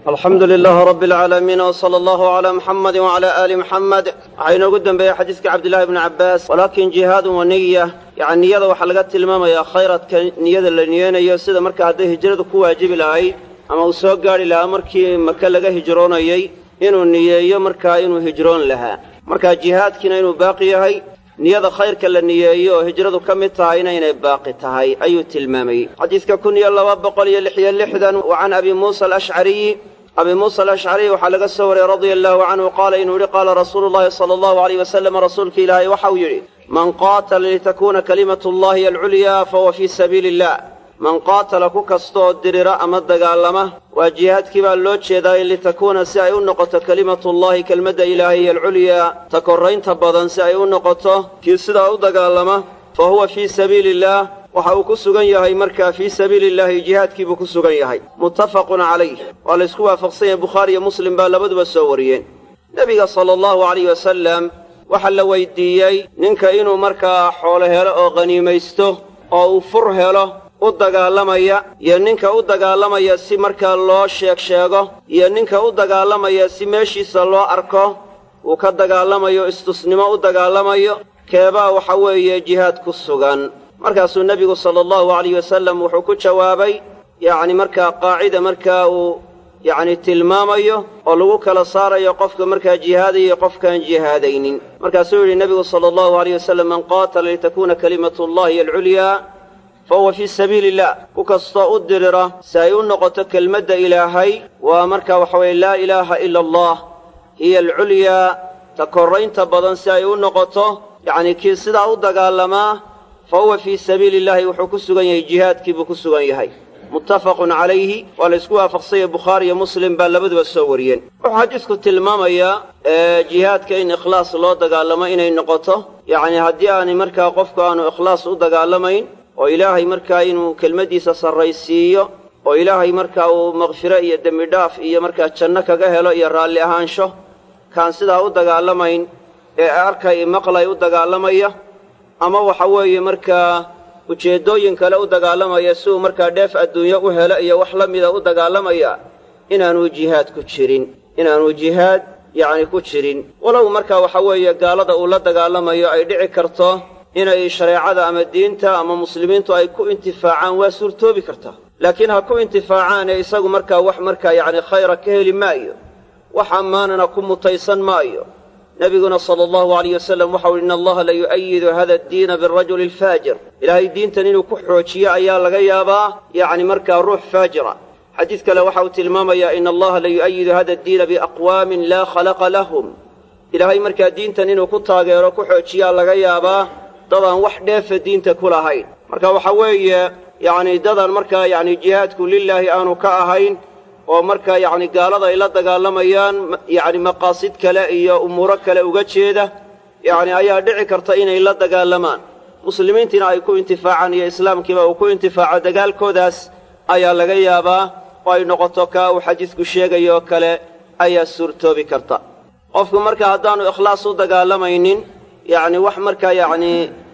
alxamdu lilaahi rabbi alcaalamiin wsala allahu calaa muxamadi wacalaa aali muxamed waxaa inoogu dembeeyey xadiiska cabdillahi bni cabbaas walaakin jihaadun wa niya yacni niyada waxaa laga tilmaamayaa khayradka niyada la niyeynayo sida marka hadday hijradu ku waajibi lahayd ama uu soo gaadhi lahaa markii maka laga hijroonayey inuu niyeeyo markaa inuu hijroon lahaa markaa jihaadkiina inuu baaqi yahay niyada khayrka la niyeeyo oo hijradu ka mid tahayna inay baaqi tahay ayuu tilmaamayey xadiidka kun iyo laba boqol iyo lixiyo lixdan wa can abi muusa alashcariyi abi muusa alashcariy waxaa laga soo wariyey radia allaahu canhu qaala inuu yidhi qaala rasuulu llahi sala allahu alayh wasalam rasuulka ilaahay waxau yidhi man qaatala litakuuna kalimatu llahi alculyaa fahuwa fii sabiili illah man qaatala ku kastooo dirira ama dagaalama waa jihaadkii baa loo jeedaa in litakuuna si ay u noqoto kelimatullahi kelmadda ilaahay alculyaa ta korraynta badan si ay u noqoto kii sidaa u dagaalama fa huwa fii sabiili illaah waxa uu ku sugan yahay markaa fii sabiili illaahi jihaadkii buu ku sugan yahay muttafaqun calayh waa la ysku waafaqsan yahay bukhaari iyo muslim baa labaduba soo wariyeen nebiga sala allahu alayh wasalam waxaa la weydiiyey ninka inuu markaa xoolo helo oo qhaniimaysto oo uu fur helo u dagaalamaya iyo ninka u dagaalamaya si markaa loo sheeg sheego iyo ninka u dagaalamaya si meeshiisa loo arko uu ka dagaalamayo istusnimo u dagaalamayo keebaa waxa weeye jihaad ku sugan markaasuu nebigu sala allahu alayh wasalam wuxuu ku jawaabay yacni markaa qaacida markaa uu yacni tilmaamayo oo lagu kala saarayo qofka markaa jihaadaya iyo qofkaan jihaadaynin markaasuu yidhi nebigu sala allahu alayh wasalam man qaatala litakuuna kalimatu llahi alculyaa fa huwa fii sabiili illah ku kastoo u dirira si ay u noqoto kelmadda ilaahay waa markaa waxa weeye laa ilaaha ila allah hiya alculyaa ta korraynta badan si ay u noqoto yacnii kii sidaa u dagaalamaa fa huwa fii sabiili illahi wuxuu ku sugan yahay jihaadkii buu ku sugan yahay muttafaqun calayhi waa la ysku waafaqsanya bukhaari iyo muslim baa labaduba soo wariyeen wuxuu xadiisku tilmaamayaa jihaadka in ikhlaas loo dagaalamo inay noqoto yacnii haddii aanay markaa qofku aanu ikhlaas u dagaalamayn oo ilaahay markaa inuu kelmaddiisa sarraysiiyo oo ilaahay markaa uu makfiro iyo dembidhaaf iyo markaa janno kaga helo iyo raalli ahaansho kaan sidaa u dagaalamayn ee arkay maqlay u dagaalamaya ama waxa weeye markaa ujeeddooyin kale u dagaalamaya si uu markaa dheef adduunyo u helo iyo wax la mida u dagaalamaya inaanuu jihaad ku jirin inaanuu jihaad yacni ku jirin walow markaa waxa weeye gaalada uu la dagaalamayo ay dhici karto inay shareecada ama diinta ama muslimiintu ay ku intifaacaan waa suurtoobi kartaa laakiin ha ku intifaacaan ee isagu markaa wax markaa yacni khayra ka heli maayo wax ammaanana ku mutaysan maayo nebiguna sala allahu alayh wasalam waxau uhi ina allaha la yu'ayidu hada addiina birajuli alfaajir ilaahay diintan inuu ku xoojiyo ayaa laga yaabaa yacni markaa ruux faajira xadiid kale waxa uu tilmaamayaa ina allaha la yu'ayidu hada addiina biaqwaamin laa khalaqa lahum ilaahay markaa diintan inuu ku taageero ku xoojiyaa laga yaabaa dadaan wax dheefa diinta ku lahayn marka waxa weeye yacni dadaan markaa yacni jihaadku lilaahi aanu ka ahayn oo markaa yacni gaalada ay la dagaalamayaan yacni maqaasid kale iyo umuuro kale uga jeeda yacni ayaa dhici karta inay la dagaalamaan muslimiintiina ay ku intifaacaan iyo islaamkiiba uu ku intifaaco dagaalkoodaas ayaa laga yaabaa oo ay noqoto kaa uu xadiidku sheegayo oo kale ayaa suurtoobi karta qofku marka haddaanu ikhlaas u dagaalamaynin yacni wax markaa yacni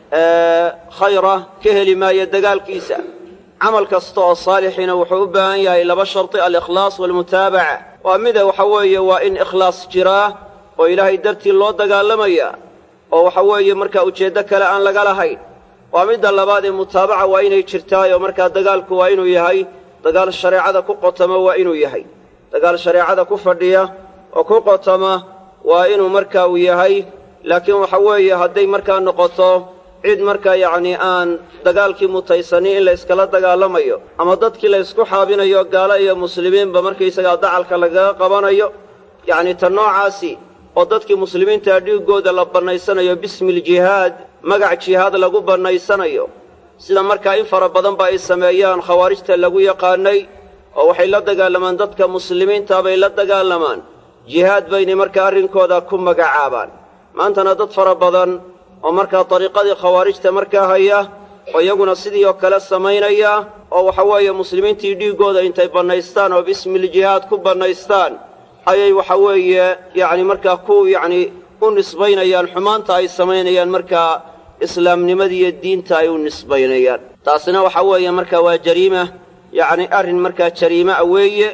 khayra ka heli maayo dagaalkiisa camal kasta oo saalixiina wuxuu u baahan yahay laba sharti alikhlaas waalmutaabaca waa mida waxa weeye waa in ikhlaas jiraa oo ilaahay dartii loo dagaalamaya oo waxa weeye markaa ujeeddo kale aan laga lahayn waa midda labaad ee mutaabaca waa inay jirtaayoo markaa dagaalku waa inuu yahay dagaal shareecada ku qotama waa inuu yahay dagaal shareecada ku fadhiya oo ku qotama waa inuu markaa uu yahay laakiin waxa weeye hadday markaa noqoto cid markaa yacnii aan dagaalkii mutaysanin in la yskala dagaalamayo ama dadkii la ysku xaabinayo gaalo iyo muslimiinba markaysagaa dacalka lagaga qabanayo yacnii ta noocaasi oo dadkii muslimiintaa dhiiggooda la bannaysanayo bismiiljihaad magac jihaad lagu bannaysanayo sida markaa in fara badan ba ay sameeyaan khawaarijta lagu yaqaanay oo waxay la dagaalamaan dadka muslimiintaa bay la dagaalamaan jihaad baynay markaa arrinkooda ku magacaabaan maantana dad fara badan oo markaa dariiqadii khawaarijta markaa haya oo iyaguna sidii oo kale samaynaya oo waxa weeye muslimiintii dhiiggooda intay bannaystaan oo bismiiljihaad ku bannaystaan ayay waxa weeye yacni markaa ku yacni u nisbaynayaan xumaanta ay samaynayaan markaa islaamnimadiiyo diinta ay u nisbaynayaan taasina waxa weeye markaa waa jariima yacni arrin markaa jariimaa weeye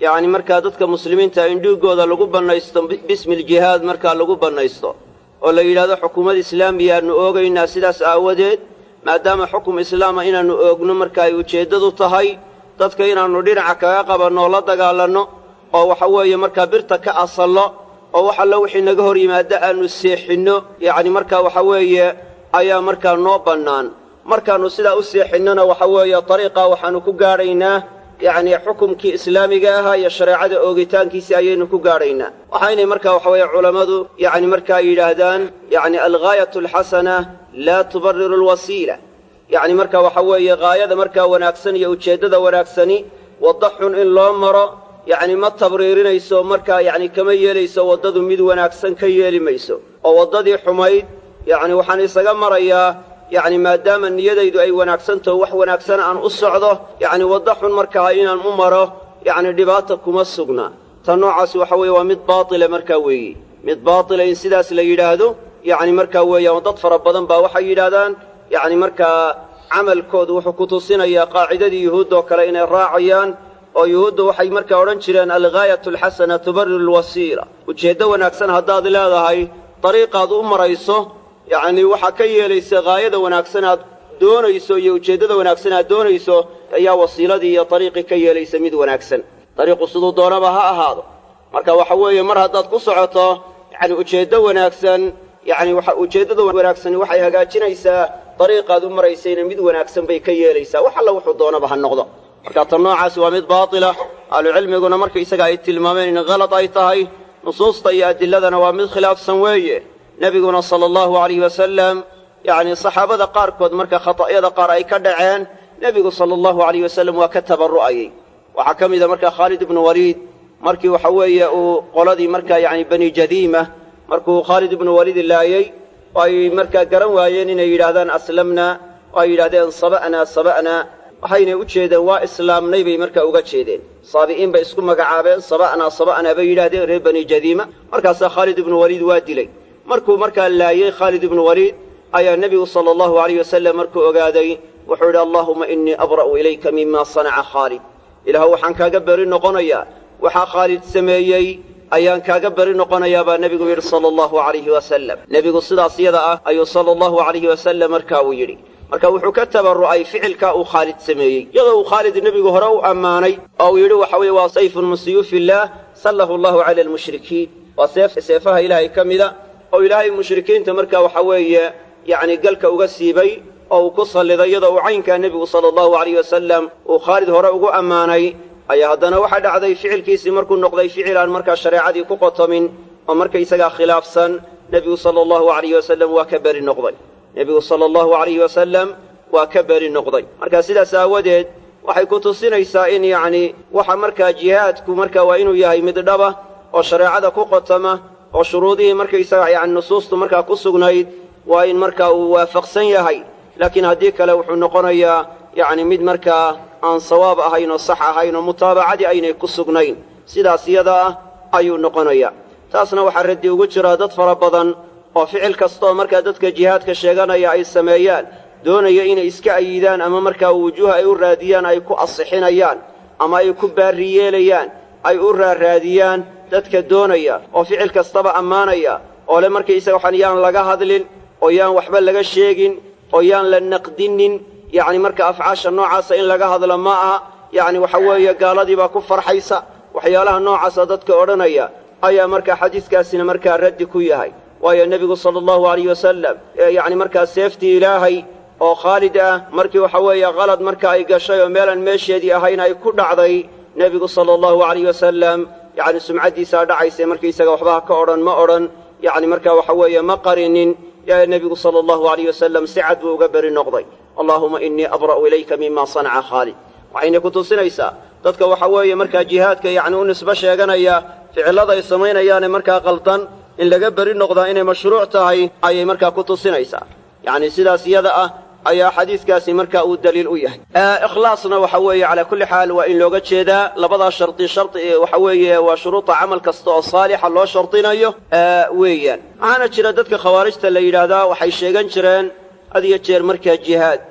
yacni markaa dadka muslimiinta in dhiiggooda lagu bannaysto bismi ljihaad markaa lagu bannaysto oo la yidhahdo xukuumad islaamiyaannu oogaynaa sidaas aawadeed maadaama xukum islaama inaannu oogno marka ay ujeeddadu tahay dadka inaannu dhinaca kaga qabanno oo la dagaalanno oo waxa weeye markaa birta ka asallo oo wax alla wixii naga hor yimaada aannu seexinno yacni markaa waxa weeye ayaa markaa noo bannaan markaannu sidaa u seexinnona waxa weeye dariiqaa waxaannu ku gaadhaynaa yacni xukumkii islaamiga ahaa iyo shareecada oogitaankiisii ayaynu ku gaadhaynaa waxaynay markaa waxa weeye culammadu yacni markaa yidhaahdaan yacni alghaayatu alxasana laa tubariru alwasiila yacni marka waxa weeye haayada markaa wanaagsan iyo ujeeddada wanaagsani wadda xun in loo maro yacni ma tabriirinayso markaa yacni kama yeelayso waddadu mid wanaagsan ka yeeli mayso oo waddadii xumayd yacni waxaan isaga marayaa yacni maadaama niyadaydu ay wanaagsantaho wax wanaagsan aan u socdo yacni waddo xun markaa inaan u maro yacni dhibaata kuma sugna ta noocaasi waxa weeye waa mid baatila markaa weeye mid baatila in sidaas la yidhaahdo yacni markaa weeyaan dad fara badan baa waxay yidhaahdaan yacni markaa camalkoodu wuxuu ku tusinayaa qaacidadii yuhuuddoo kale inay raacayaan oo yuhuudda waxay markaa odhan jireen alghaayatu alxasana tubariru alwasiila ujeeddo wanaagsan haddaad leedahay dariiqaad u marayso yacnii waxaa ka yeelaysa haayada wanaagsan aad doonayso iyo ujeeddada wanaagsan aad doonayso ayaa wasiiladii iyo dariiqii ka yeelaysa mid wanaagsan dariiqu siduu doonaba ha ahaado marka waxa weeye mar haddaad ku socoto yacni ujeeddo wanaagsan yacni waxa ujeeddada wanaagsani waxay hagaajinaysaa dariiqaad u maraysayna mid wanaagsan bay ka yeelaysaa wax alla wuxuu doonaba ha noqdo marka tan noocaasi waa mid baatila ahlucilmiguna marka isaga ay tilmaameen in halad ay tahay nusuusta iyo adiladana waa mid khilaafsan weeye nebiguna sala allahu alayhi wasalam yacni saxaabada qaarkood marka khata'yada qaar ay ka dhaceen nebigu sala allahu alayh wasalam waa ka tabarru'ayey waxaa ka mida marka khaalid ibnu waliid markii waxa weeye uu qoladii markaa yacni bani jadiima markuu khaalid ibnu waliid laayey oo ay markaa garan waayeen inay yidhaahdaan aslamna oo ay yidhahdeen saba'naa saba'naa waxaynay u jeedeen waa islaamnay bay markaa uga jeedeen saabi'iin bay isku magacaabeen saba'naa saba'naa bay yidhahdeen reer bani jadiima markaasaa khaalid ibnu waliid waa dilay markuu markaa laayey khaalid ibnu waliid ayaa nebigu sala allahu alayh wasalam markuu ogaaday wuxuu yidhi allaahumma innii abra'u ilayka mima sanaca khaalid ilaah waxaan kaaga beri noqonayaa waxaa khaalid sameeyey ayaan kaaga beri noqonayaa baa nebigu yidhi sala allahu alayhi wasalam nebigu sidaas yada ah ayuu sala allahu alayhi wasalam markaa uu yidhi marka wuxuu ka tabarru'ay ficilkaa uu khaalid sameeyey iyadoo uu khaalid nebigu hore u ammaanay oo uu yidhi waxa weeye waa sayfun min suyuufi illaah sallahu allahu cala almushrikiin waa seef seefaha ilaahay ka mida oo ilaahay mushrikiinta markaa waxa weeye yacni galka uga siibay oo uu ku salliday iyadoo uu caynkaa nebigu sala allahu alayh wasalam uu khaalid hore ugu ammaanay ayaa haddana waxaa dhacday ficilkiisii markuu noqday ficil aan markaa shareecadii ku qotomin oo markaysagaa khilaafsan nebigu sala allahu alayh wasalam waa ka beri noqday nebigu sala allahu alayhi wasalam waa ka beri noqday marka sidaas aawadeed waxay ku tusinaysaa in yacni waxa markaa jihaadku markaa waa inuu yahay mid dhaba oo shareecada ku qotoma oo shuruudihii markaysaga yacni nusuustu markaa ku sugnayd waa in markaa uu waafaqsan yahay laakiin haddii kale wuxuu noqonayaa yacni mid markaa aan sawaab ahayn oo sax ahayn oo mutaabacadii aynay ku sugnayn sidaas iyada ah ayuu noqonayaa taasna waxaa raddi ugu jiraa dad fara badan oo ficil kastaoo markaa dadka jihaadka sheeganaya ay sameeyaan doonaya inay iska ayidaan ama markaa wujuuha ay u raadiyaan ay ku asixinayaan ama ay ku baarri yeelayaan ay u raarraadiyaan dadka doonaya oo ficil kastaba ammaanaya oo le markaysaga waxaan yaan laga hadlin oo yaan waxba laga sheegin oo yaan la naqdinin yacni marka afcaasha noocaasa in laga hadlo ma aha yacni waxa weeye gaaladii baa ku farxaysa waxyaalaha noocaasa dadka odhanaya ayaa markaa xadiiskaasina markaa raddi ku yahay waayo nebigu sala allahu alayh wasalam yacni markaa seeftii ilaahay oo khaalid ah markii waxa weeye qalad marka ay gashay oo meelaan meesheedii ahayn ay ku dhacday nebigu sala allahu alayh wasalam yacni sumcaddiisaa dhacaysa markaysaga waxba ha ka odhan ma odhan yacni markaa waxa weeye ma qarinin nebigu sala allahu alayh wasalam si cad buu uga beri noqday allaahuma innii abra'u ilayka mima sanaca khaalid waxayna ku tusinaysaa dadka waxa weeye markaa jihaadka yacni u nisbo sheeganaya ficillada ay samaynayaane markaa qaldan in laga beri noqdaa inay mashruuc tahay ayay markaa ku tusinaysaa yacni sidaas iyada ah ayaa xadiiskaasi markaa uu daliil u yahay ikhlaasna waxa weeye calaa kulli xaal waa in looga jeedaa labadaa shardi shardi waxa weeye waa shuruuda camal kasta oo saalixa loo shardinayo weeyaan waxaana jira dadka khawaarijta la yidhaahdaa waxay sheegan jireen had iyo jeer markaa jihaad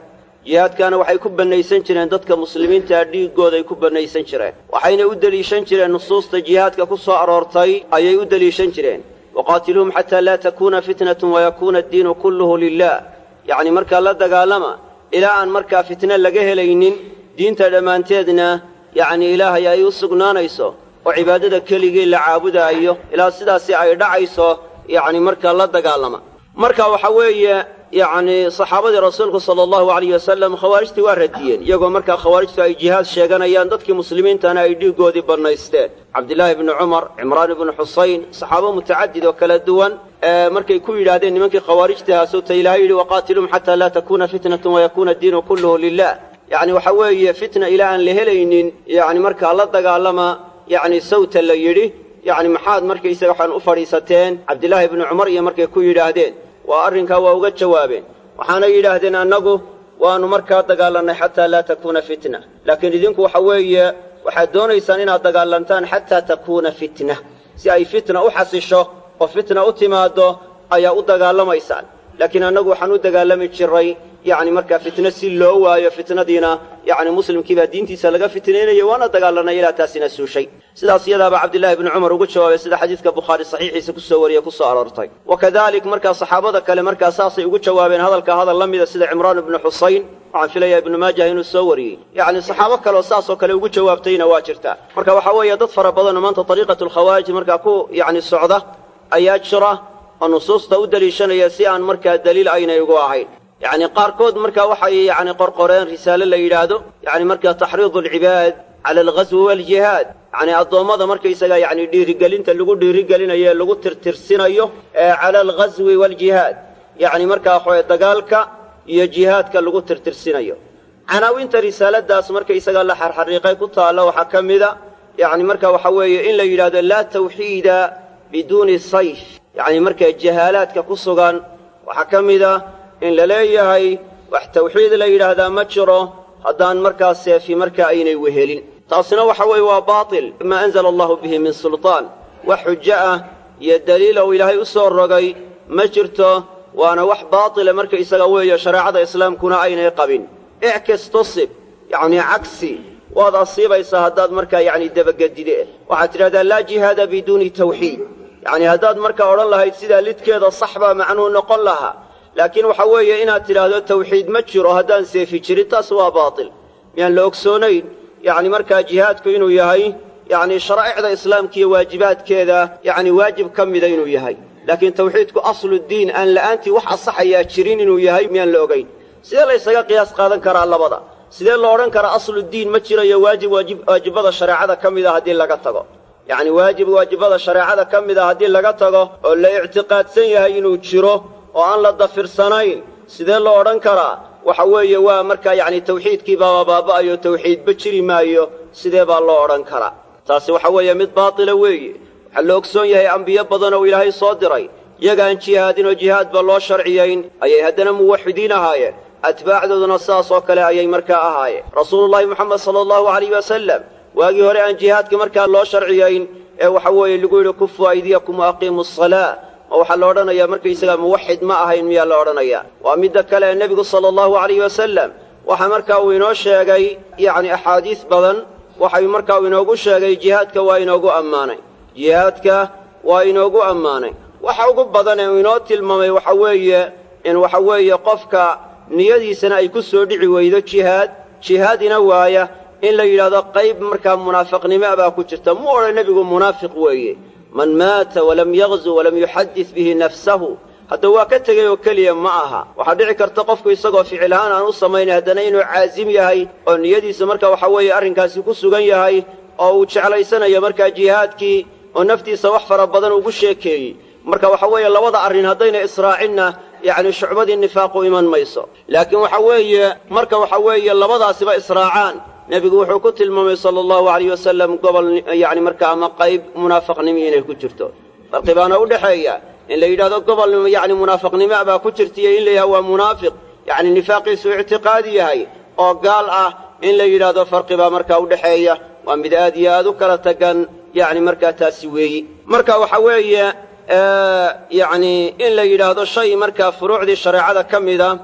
jihaadkaana waxay ku bannaysan jireen dadka muslimiintaa dhiiggooday ku bannaysan jireen waxayna u deliishan jireen nusuusta jihaadka ku soo aroortay ayay u deliishan jireen waqaatiluuhum xataa laa takuuna fitnatun wayakuuna addiinu kulluhu lilah yacni markaa la dagaalama ilaa aan markaa fitne laga helaynin diinta dhammaanteedna yacni ilaahay ay u sugnaanayso oo cibaadada keligii la caabudaayo ilaa sidaasi ay dhacayso yacni markaa la dagaalama marka waxa weeye yacni saxaabadii rasuulku sala allahu alayh wasalam khawaarijtii waa radiyeen iyagoo markaa khawaarijtu ay jihaad sheeganayaan dadkii muslimiintana ay dhiiggoodii bannaysteen cabdillaahi ibni cumar cimraan ibnu xusayn saxaabo mutacadid oo kala duwan markay ku yidhaahdeen nimankii khawaarijtahaa sowta ilaahay yidhi waqaatiluum xataa laa takuuna fitnatun wayakuuna addiinu kulluhu lilah yacni waxa weeye fitna ilaa aan la helaynin yacni markaa la dagaalama yacni sawta la yidhi yacni maxaad markaysaga waxaan u fadhiisateen cabdillaahi ibni cumar iyo markay ku yidhaahdeen waa arrinkaa waa uga jawaabeen waxaana yidhaahdeen annagu waannu markaa dagaalannay xataa laa takuuna fitna laakiin idinku waxa weeye waxaad doonaysaan inaad dagaalantaan xataa takuuna fitna si ay fitna u xasisho oo fitna u timaaddo ayaa u dagaalamaysaan laakiin annagu waxaan u dagaalami jiray yacni markaa fitno si loo waayo fitnadiina yacni muslimkiibaa diintiisa laga fitnaynaya waana dagaalanay ilaa taasina suushay sidaas iyadaaba cabdillahi ibni cumar ugu jawaabay sida xadiidka bukhaari saxiixiisa kusoo wariye kusoo aroortay wa kadalik markaa saxaabada kale markaa saasay ugu jawaabeen hadalka hadal la mida sida cimraan ibnu xusayn waxaan filayaa ibnu maajah inuu soo wariyey yacni saxaabo kaleoo saasoo kale ugu jawaabtayna waa jirtaa marka waxaa weeye dad fara badanoo maanta ariiqatu lkhawaarij markaa ku yacni socda ayaa jira oo nusuusta u deliishanaya si aan markaa daliil aynay ugu ahayn yacni qaarkood markaa waxay yacni qorqoreen risaale la yidhaahdo yacni markaa taxriidu alcibaad cala alghaswi waaljihaad yacni addoommada markaysaga yacni dhiirigelinta lagu dhiirigelinayo ee lagu tirtirsinayo ee cala alghaswi waaljihaad yacni markaa waxaweye dagaalka iyo jihaadka lagu tirtirsinayo canaawinta risaaladaas markaysaga la xarxariiqay ku taalla waxaa ka mida yacni marka waxa weeye in la yidhahdo laa tawxiida biduuni sayf yacni markaa jahaalaadka ku sugan waxaa ka mida in la leeyahay wax tawxiid la yidhaahdaa ma jiro haddaan markaa seefi markaa aynay wehelin taasina waxa weeye waa baatil maa anzala allahu bihi min sultaan wax xujo ah iyo daliila uu ilaahay u soo rogay ma jirto waana wax baatila marka isaga weeye shareecada islaamkuna aynay qabin ickas tusib yacnii cagsi waad asiibaysaa haddaad markaa yacni dabagedide waxaad tidhahdaa laa jihaada biduuni tawxiid yacni haddaad markaa odhan lahayd sidaa lidkeeda sax baa macnuu noqon lahaa laakiin waxa weeye inaad tidhaahdo tawxiid ma jiro haddaan seefi jirin taas waa baatil miyaan la ogsoonayn yacni markaa jihaadku inuu yahay yacni sharaa'icda islaamka iyo waajibaadkeeda yacni waajib ka mida inuu yahay laakiin tawxiidku asludiin aan la'aantii wax asaxayaa jirin inuu yahay miyaan la ogayn sidee la ysaga qiyaas qaadan karaa labada sidee lo odhan karaa asludiin ma jirayo waajib waajibada shareecada ka mida haddii laga tago yacni waajib waajibada shareecada ka mida haddii laga tago oo la ictiqaadsan yahay inuu jiro oo aan la dafirsanayn sidee loo odhan karaa waxa weeye waa markaa yacni tawxiidkii baaba baaba'ayo tawxiidba jiri maayo sidee baa loo odhan karaa taasi waxa weeye mid baatila weeye waxaa la ogsoon yahay ambiyo badan oo ilaahay soo diray iyagaan jihaadin oo jihaadba loo sharciyayn ayay haddana muwaxidiin ahaayeen atbaacdooduna sidaas oo kale ayay markaa ahaayeen rasuulullaahi moxamed sala allahu alayh wasalam waagii hore aan jihaadka markaa loo sharciyayn ee waxa weeye lagu yidhi kufu aydiyakum wa aqiimu asalaa ma waxaa la odhanayaa markaysagaa muwaxid ma ahayn miyaa la odhanayaa waa midda kale ee nebigu sala allahu alayh wasalam waxaa markaa uu inoo sheegay yacni axaadiis badan waxay markaa uu inoogu sheegay jihaadka waa inoogu ammaanay jihaadka waa inoogu ammaanay waxa ugu badan ee uu inoo tilmaamay waxa weeye in waxa weeye qofka niyadiisana ay ku soo dhici weydo jihaad jihaadina waaya in la yidhahdo qayb markaa munaafiqnimo baa ku jirta mu odhan nebigu munaafiq weeye man maata walam yaqzu walam yuxadid bihi nafsahu hadda waa ka tegey oo keliya ma aha waxaa dhici karta qofku isagoo ficil ahaan aan u samaynay haddana inuu caasim yahay oo niyadiisa marka waxa weeye arrinkaasi ku sugan yahay oo uu jeclaysanayo markaa jihaadkii oo naftiisa wax fara badan ugu sheekeeyey marka waxa weeye labada arrin haddayna israacinna yacni shucbadii nifaaqu iman mayso laakiin waxa weeye marka waxa weeye labadaasiba israacaan nebigu wuxuu ku tilmaamay sala allahu alayh wasalam gobol yacni marka ama qayb munaafaqnimo inay ku jirto farqi baana u dhexeeya in la yidhahdo gobol yacni munaafaqnimo baa ku jirtaiyo in la yidhahdo waa munaafiq yacni nifaaqiisu ictiqaadi yahay oo gaal ah in la yidhaahdo farqi baa markaa u dhexeeya waa mid aad iyo aad u kala tagan yacni markaa taasi weeyi marka waxa weeye yacni in la yidhaahdo shay markaa furuucdii shareecada ka mida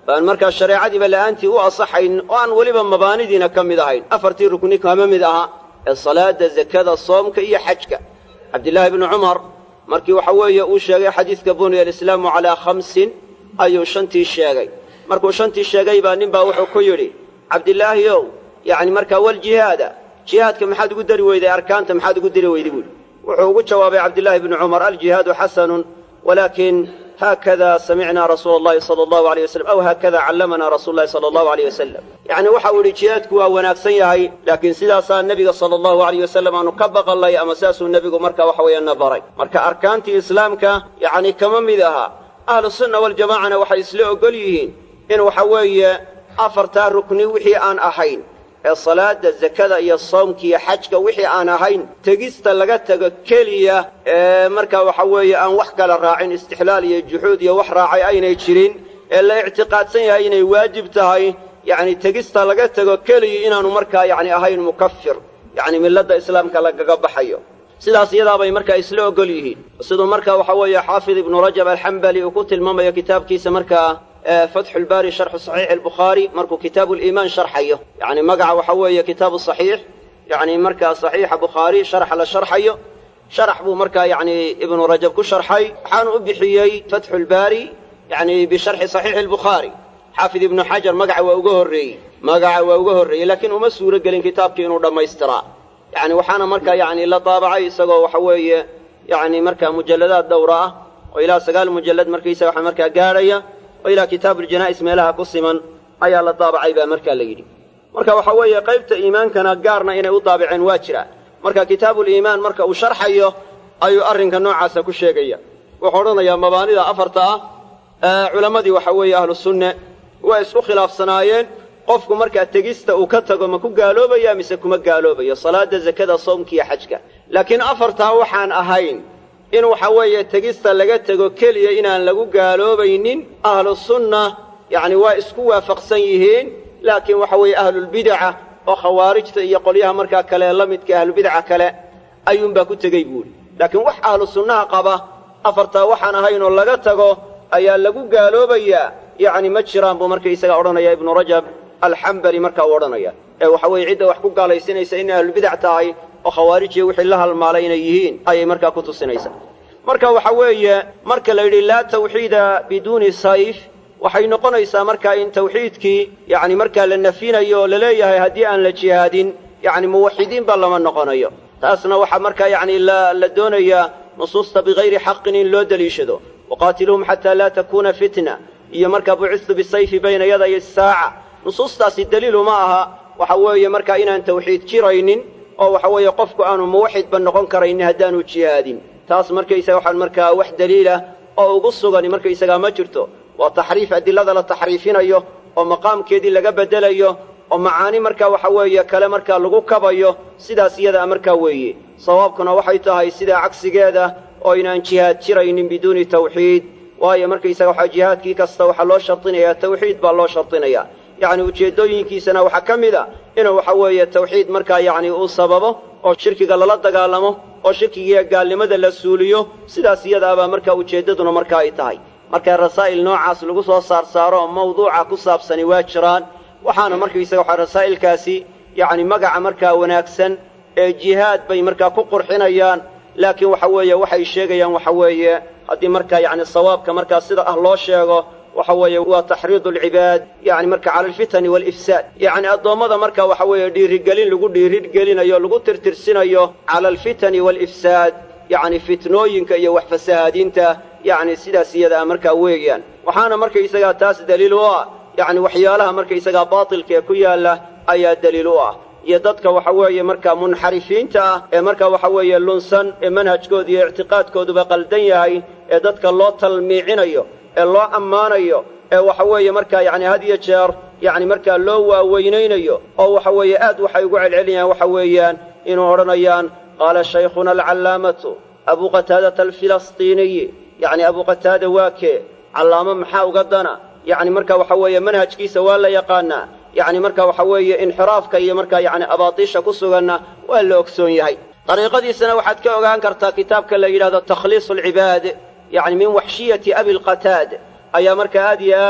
aan markaa shareecadiiba la'aantii u asaxayn oo aan weliba mabaanidiina ka mid ahayn afartii rukni kama mid aha ee salaada zakada soomka iyo xajka cabdillaahi ibnu cumar markii waxa weeye uu sheegay xadiidka buniya alislaamu calaa khamsin ayuu shantii sheegay markuu shantii sheegay baa nin baa wuxuu ku yidhi cabdilaahi ow yacni markaa waljihaada jihaadka maxaad ugu dari weyday arkaanta maxaad ugu dari weyday buuhi wuxuu ugu jawaabay cabdillaahi ibnu cumar aljihaadu xasanun walaakin haakada samicnaa rasuula allahi sala allahu aleyh wasalam aw haakada callamanaa rasuulu llahi sala allahu aleyh wasalam yacni waxa uu yidhi jihaadku waa wanaagsan yahay laakiin sidaasaa nebiga sala allahu aleyh wasalam aanu ka baqallay ama saasuu nebigu marka waxa weeye na baray marka arkaantii islaamka yacni kama mid aha ahlusunna waljamaacana waxay isla ogol yihiin in waxa weeye afartaa rukni wixii aan ahayn ee salaada zakada iyo soomka iyo xajka wixii aan ahayn tegista laga tego keliya ee markaa waxa weeye aan wax kala raacin istixlaal iyo juxuud iyo wax raacay aynay jirin ee la ictiqaadsan yahay inay waajib tahay yacni tegista laga tego keliya inaanu markaa yacni ahayn mukafir yacni milladda islaamka lagaga baxayo sidaas iyadaabay markaa isla ogol yihiin siduu marka waxa weeye xaafid ibnu rajab alxambali uu ku tilmaamayo kitaabkiisa markaa fatxu lbaari sharxu saxiixi albukhaari markuu kitaabu liimaan sharxayo yacni magaca waxa weeye kitaabu saxiix yacni markaa saxiixa bukhaari sharxa la sharxayo sharax buu markaa yacni ibnu rajab ku sharxay waxaanu u bixiyey fatxu lbaari yacni bisharxi saxiixi albukhaari xaafid ibnu xajar magaca waa uga horreeyey magaca waa uga horreeyey laakiin uma suuro gelin kitaabkii inuu dhammaystiraa yacni waxaana markaa yacni la daabacay isagoo waxa weeye yacni markaa mujalladaad dhowra ah oo ilaa sagaal mujallad markaysaga waxa markaa gaadhaya oo ilaa kitaabuljanaa'is meelaha ku siman ayaa la daabacay baa markaa la yidhi marka waxa weeye qaybta iimaankana gaarna inay u daabaceen waa jira marka kitaabuliimaan marka uu sharxayo ayuu arrinka noocaasa ku sheegaya wuxuu odhanayaa mabaanida afarta ah culammadii waxa weeye ahlu sunne waa isku khilaafsanaayeen qofku markaa tegista uu ka tago ma ku gaaloobaya mise kuma gaaloobayo salaada zakada soomka iyo xajka laakiin afartaa waxaan ahayn in waxa weeye tegista laga tego keliya inaan lagu gaaloobaynin ahlu sunna yacni waa isku waafaqsan yihiin laakiin waxa weeye ahlulbidaca oo khawaarijta iyo qolyaha markaa kale la midka ahlubidaca kale ayuunbaa ku tegey buuhi laakiin wax ahlu sunnaha qaba afartaa waxaan ahayn oo laga tago ayaa lagu gaaloobayaa yacni ma jiraan buu markaysaga odhanaya ibnu rajab alxambali markaa uu odhanaya ee waxa weeye cidda wax ku gaalaysinaysa inay ahlubidac tahay oo khawaarijiya wixii la halmaalay inay yihiin ayay markaa ku tusinaysaa marka waxa weeye marka la yidhi laa tawxiida biduuni sayf waxay noqonaysaa markaa in tawxiidkii yacni markaa la nafinayo oo laleeyahay haddii aan la jihaadin yacni muwaxidiinba lama noqonayo taasna waxaa markaa yacni la doonayaa nusuusta bikayri xaqin in loo deliishado waqaatiluhum xataa laa takuuna fitna iyo markaa bucistu bisayfi bayna yaday asaaca nusuustaasi daliilu ma aha waxa weeye markaa inaan tawxiid jiraynin oo waxa weeye qofku aanu muwaxidba noqon karaynin haddaanu jihaadin taas markaysaga waxaan markaa wax daliilah oo ugu sugani markaysagaa ma jirto waa taxriif adilada la taxriifinayo oo maqaamkeedii laga beddelayo oo macaani markaa waxa weeye kale markaa lagu kabayo sidaas iyadaa markaa weeye sawaabkuna waxay tahay sidaa cagsigeeda oo inaan jihaad jiraynin biduuni tawxiid waayo markaysaga waxaa jihaadkii kasta waxaa loo shardinayaa tawxiid baa loo shardinayaa yacni ujeeddooyinkiisana waxaa ka mid a inuu waxa weeye tawxiid markaa yacni uu sababo oo shirkiga lala dagaalamo oo shirkigiiyo gaalnimada la suuliyo sidaas iyadaabaa markaa ujeeddaduna markaa ay tahay marka rasaa'il noocaas lagu soo saar saaro oo mawduuca ku saabsani waa jiraan waxaana markaysaga waxaa rasaa'ilkaasi yacni magaca markaa wanaagsan ee jihaad bay markaa ku qurxinayaan laakiin waxa weeye waxay sheegayaan waxa weeye haddii markaa yacni sawaabka markaa sida ah loo sheego waxa weeye waa taxriidu alcibaad yacni marka cala alfitani waalifsaad yacni addoommada marka waxa weeye dhiirigelin lagu dhiirigelinayo lagu tirtirsinayo cala alfitani waalifsaad yacni fitnooyinka iyo wax fasahaadinta yacni sidaas iyadaa markaa weeyaan waxaana markaysagaa taas daliil u ah yacni waxyaalaha markaysagaa baatilka ee ku yaalla ayaa daliil u ah iyo dadka waxa weeye markaa munxarifiinta ah ee markaa waxa weeye lunsan ee manhajkooda iyo ictiqaadkooduba qaldan yahay ee dadka loo talmiicinayo ee loo ammaanayo ee waxa weeye markaa yacni had iyo jeer yacni markaa loo waaweynaynayo oo waxa weeye aad waxay ugu celcelinayaan waxa weeyaan inuu odhanayaan qaala shaykhuna alcallaamatu abuu qataadata alfilastiiniyi yacni abuu qataada waa kee callaamo maxaa uga dana yacni marka waxa weeye manhajkiisa waa la yaqaanaa yacni marka waxa weeye inxiraafka iyo markaa yacni abaatiisha ku suganna waa la ogsoon yahay dariiqadiisana waxaad ka ogaan kartaa kitaabka la yidhahdo takhliisu alcibaad yacni min waxshiyati abilqataad ayaa markaa aad iyo aad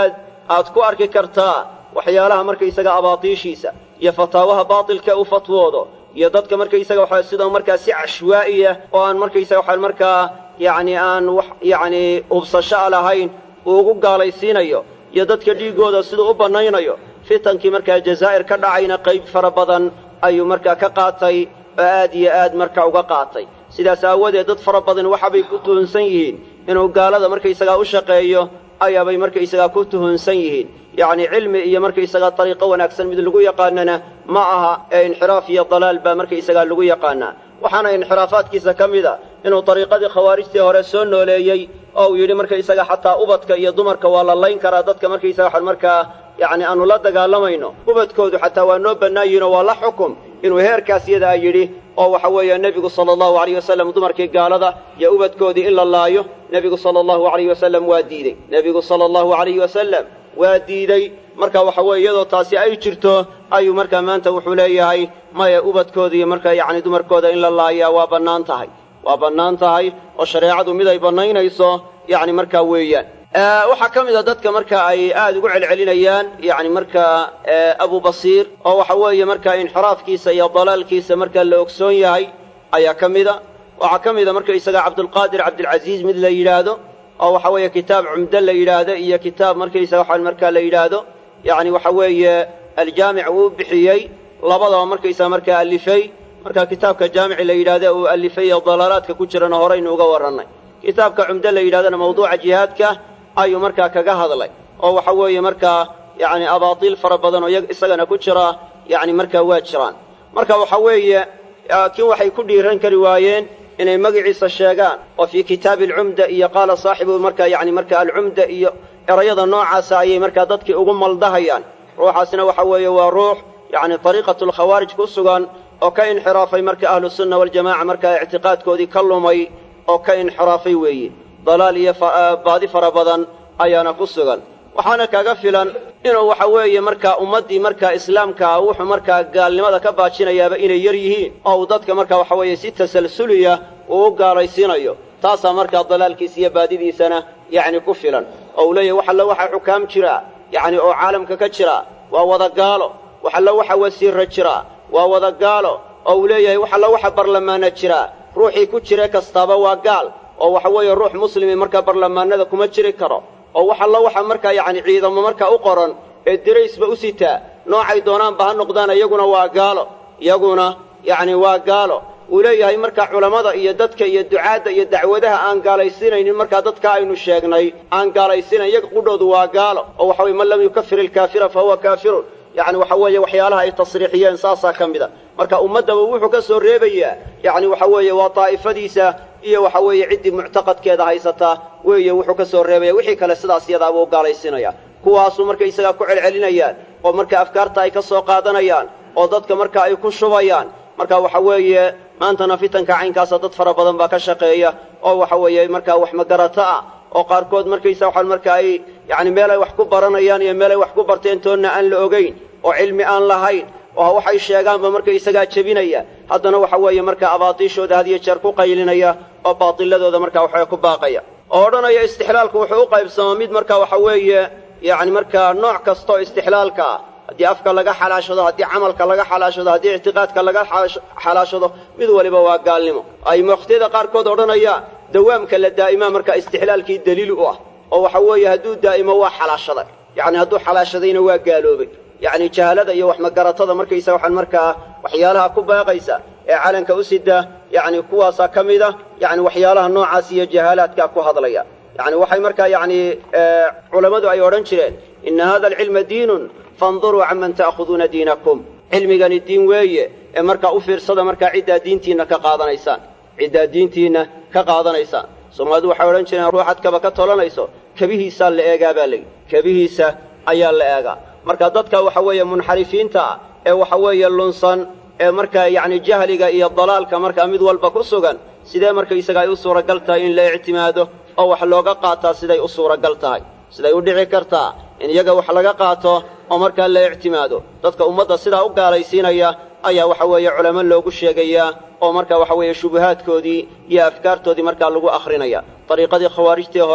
aad ku arki kartaa waxyaalaha markaysaga abaatiishiisa iyo fataawaha baatilka u fatwoodo iyo dadka markaysaga waxa sidoo markaa si cashwaa'iya oo aan markaysaga waxa markaa yacni aan wax yacni hubsasho a lahayn uu ugu gaalaysiinayo iyo dadka dhiiggooda siduu u bannaynayo fitankii markaa jazaa'ir ka dhacayna qayb fara badan ayuu markaa ka qaatay oo aad iyo aad marka uga qaatay sidaas aawadeed dad fara badan waxabay ku tuhunsan yihiin inuu gaalada markaysagaa u shaqeeyo ayaabay markaysagaa ku tuhunsan yihiin yacni cilmi iyo markaysagaa dariiqo wanaagsan mid lagu yaqaanana ma aha ee inxiraaf iyo dalaal baa markaysagaa lagu yaqaanaa waxaana inxiraafaadkiisa ka mid a inuu dariiqadii khawaarijtii hore soo nooleeyey oo uu yidhi markaysaga xataa ubadka iyo dumarka waa la layn karaa dadka markaysaga waxaan markaa yacni aanu la dagaalamayno ubadkoodu xataa waa noo bannaayihinoo waa la xukum inuu heerkaas yadaa yidhi oo waxa weeye nebigu sala allahu alayh wasalam dumarkii gaalada iyo ubadkoodii in la laayo nebigu sala allahu alayh wasalam waa diidey nebigu sala allahu alayhi wasalam waa diidey marka waxa weeye iyadoo taasi ay jirto ayuu markaa maanta wuxuu leeyahay maya ubadkooda iyo markaa yacni dumarkooda in la laayaa waa bannaan tahay waa bannaan tahay oo shareecadu mid ay bannaynayso yacni markaa weeyaan waxaa ka mid a dadka marka ay aad ugu celcelinayaan yacni markaa abu basiir oo waxa weeye markaa inxiraafkiisa iyo dalaalkiisa markaa la ogsoon yahay ayaa ka mida waxaa ka mida markaysaga cabdulqaadir cabdilcasiis mid la yidhaahdo oo waxa weeye kitaab cumdo la yidhaahdo iyo kitaab markaysaga waxaa markaa la yidhaahdo yacni waxa weeye aljaamic uu bixiyey labadaba markaysaga markaa alifay marka kitaabka jaamici la yidhahdo uu alifay ee dalaalaadka ku jirana horaynu uga warrannay kitaabka cumdo la yidhahdona mawduuca jihaadka ayuu markaa kaga hadlay oo waxa weeye markaa yacni abaatiil fara badan oo isagana ku jira yacni markaa waa jiraan marka waxa weeye laakiin waxay ku dhiiran kari waayeen inay magaciisa sheegaan oo fii kitaabi alcumda iyo qaala saaxibu markaa yacni marka alcumda iyo erayada noocaasa ayay markaa dadkii ugu maldahayaan ruuxaasna waxa weeye waa ruux yacni dariiqatu lkhawaarij ku sugan oo ka inxiraafay marka ahlusunna waljamaca markaa ictiqaadkoodii ka lumay oo ka inxiraafay weeye dalaal iyo baadi fara badan ayaana ku sugan waxaana kaga filan inuu waxa weeye markaa ummaddii markaa islaamkaa wuxuu markaa gaalnimada ka baajinayaaba inay yar yihiin oo uu dadka markaa waxa weeye si tasalsuliya uu u gaalaysiinayo taasaa markaa dalaalkiisa iyo baadidiisana yacni ku filan oo uu leeyahy wax alla waxa xukaam jira yacni oo caalamka ka jira waa wada gaalo wax alla waxa wasiirra jira waa wada gaalo oo uu leeyahay wax alla waxa barlamaana jira ruuxii ku jira kastaaba waa gaal oo waxa weeye ruux muslimi markaa barlamaanada kuma jiri karo oo wax alla waxa markaa yacni ciidamo markaa u qoran ee diraysba u sitaa noocay doonaanba ha noqdaan iyaguna waa gaalo iyaguna yacni waa gaalo uu leeyahay markaa culammada iyo dadka iyo ducaadda iyo dacwadaha aan gaalaysiinaynin markaa dadka aynu sheegnay aan gaalaysiinayn iyaga qudhoodu waa gaalo oo waxa weye man lam yukafir ilkaafira fa huwa kaafirun yacni waxa weeye waxyaalaha ay tasriixiyeen saasaa ka mid a marka ummaddaba wuxuu ka soo reebayaa yacni waxa weeye waa daa'ifadiisa iyo waxa weeye ciddii muctaqadkeeda haysataa weeye wuxuu ka soo reebaya wixii kale sidaas iyadaabuu gaalaysiinaya kuwaasuu markaysagaa ku celcelinayaan oo marka afkaarta ay ka soo qaadanayaan oo dadka marka ay ku shubayaan marka waxa weeye maantana fitanka caynkaasa dad fara badan baa ka shaqeeya oo waxa weeye markaa wax magarato ah oo qaarkood markaysa waxaan marka ay yacni meel ay wax ku baranayaan iyo meel ay wax ku barteen toonna aan la ogayn oo cilmi aan lahayn oo waxay sheegaanba marka isagaa jebinaya haddana waxa weeye markaa abaatiishooda had iyo jeer ku qaylinaya oo baatiladooda markaa waxaa ku baaqaya oo odhanaya istixlaalku wuxuu u qaybsamaa mid marka waxa weeye yacni markaa nooc kasta oo istixlaalka ah haddii afka laga xalaashado haddii camalka laga xalaashado haddii ictiqaadka laga xalaashado mid waliba waa gaalnimo ay waqtiyada qaarkood odhanayaan dawaamka la daa'imaa markaa istixlaalkii daliil u ah oo waxa weeye hadduu daa'imo waa xalaashaday yacni hadduu xalaashadayna waa gaaloobay yacni jahalada iyo waxmagaratada markaysa waxaan markaa waxyaalaha ku baaqaysa ee calanka u sida yacni kuwaasaa ka mid a yacni waxyaalaha noocaas iyo jahaalaadkaa ku hadlaya yacni waxay markaa yacni culammadu ay odhan jireen inna hada alcilma diinun faanduruu canman ta'khuduuna diinakum cilmigani diin weeye ee markaa u fiirsada markaa ciddaa diintiinna ka qaadanaysaan ciddaa diintiinna ka qaadanaysaan soomaalidu waxay odhan jireen ruuxad kaba ka tolanayso kebihiisaa la eegaa baa layidhi kebihiisa ayaa la eegaa marka dadka waxa weeye munxarifiinta ah ee waxa weeye lunsan ee markaa yacni jahliga iyo dalaalka markaa mid walba ku sugan sidee markaysaga ay u suuragal tahay in la ictimaado oo wax looga qaataa siday u suuragal tahay siday u dhici kartaa in iyaga wax laga qaato oo markaa la ictimaado dadka ummadda sidaa u gaalaysiinaya ayaa waxa weeye culamo loogu sheegayaa oo markaa waxa weeye shubuhaadkoodii iyo afkaartoodii markaa lagu akhrinaya dariiqadii khawaarijtii hore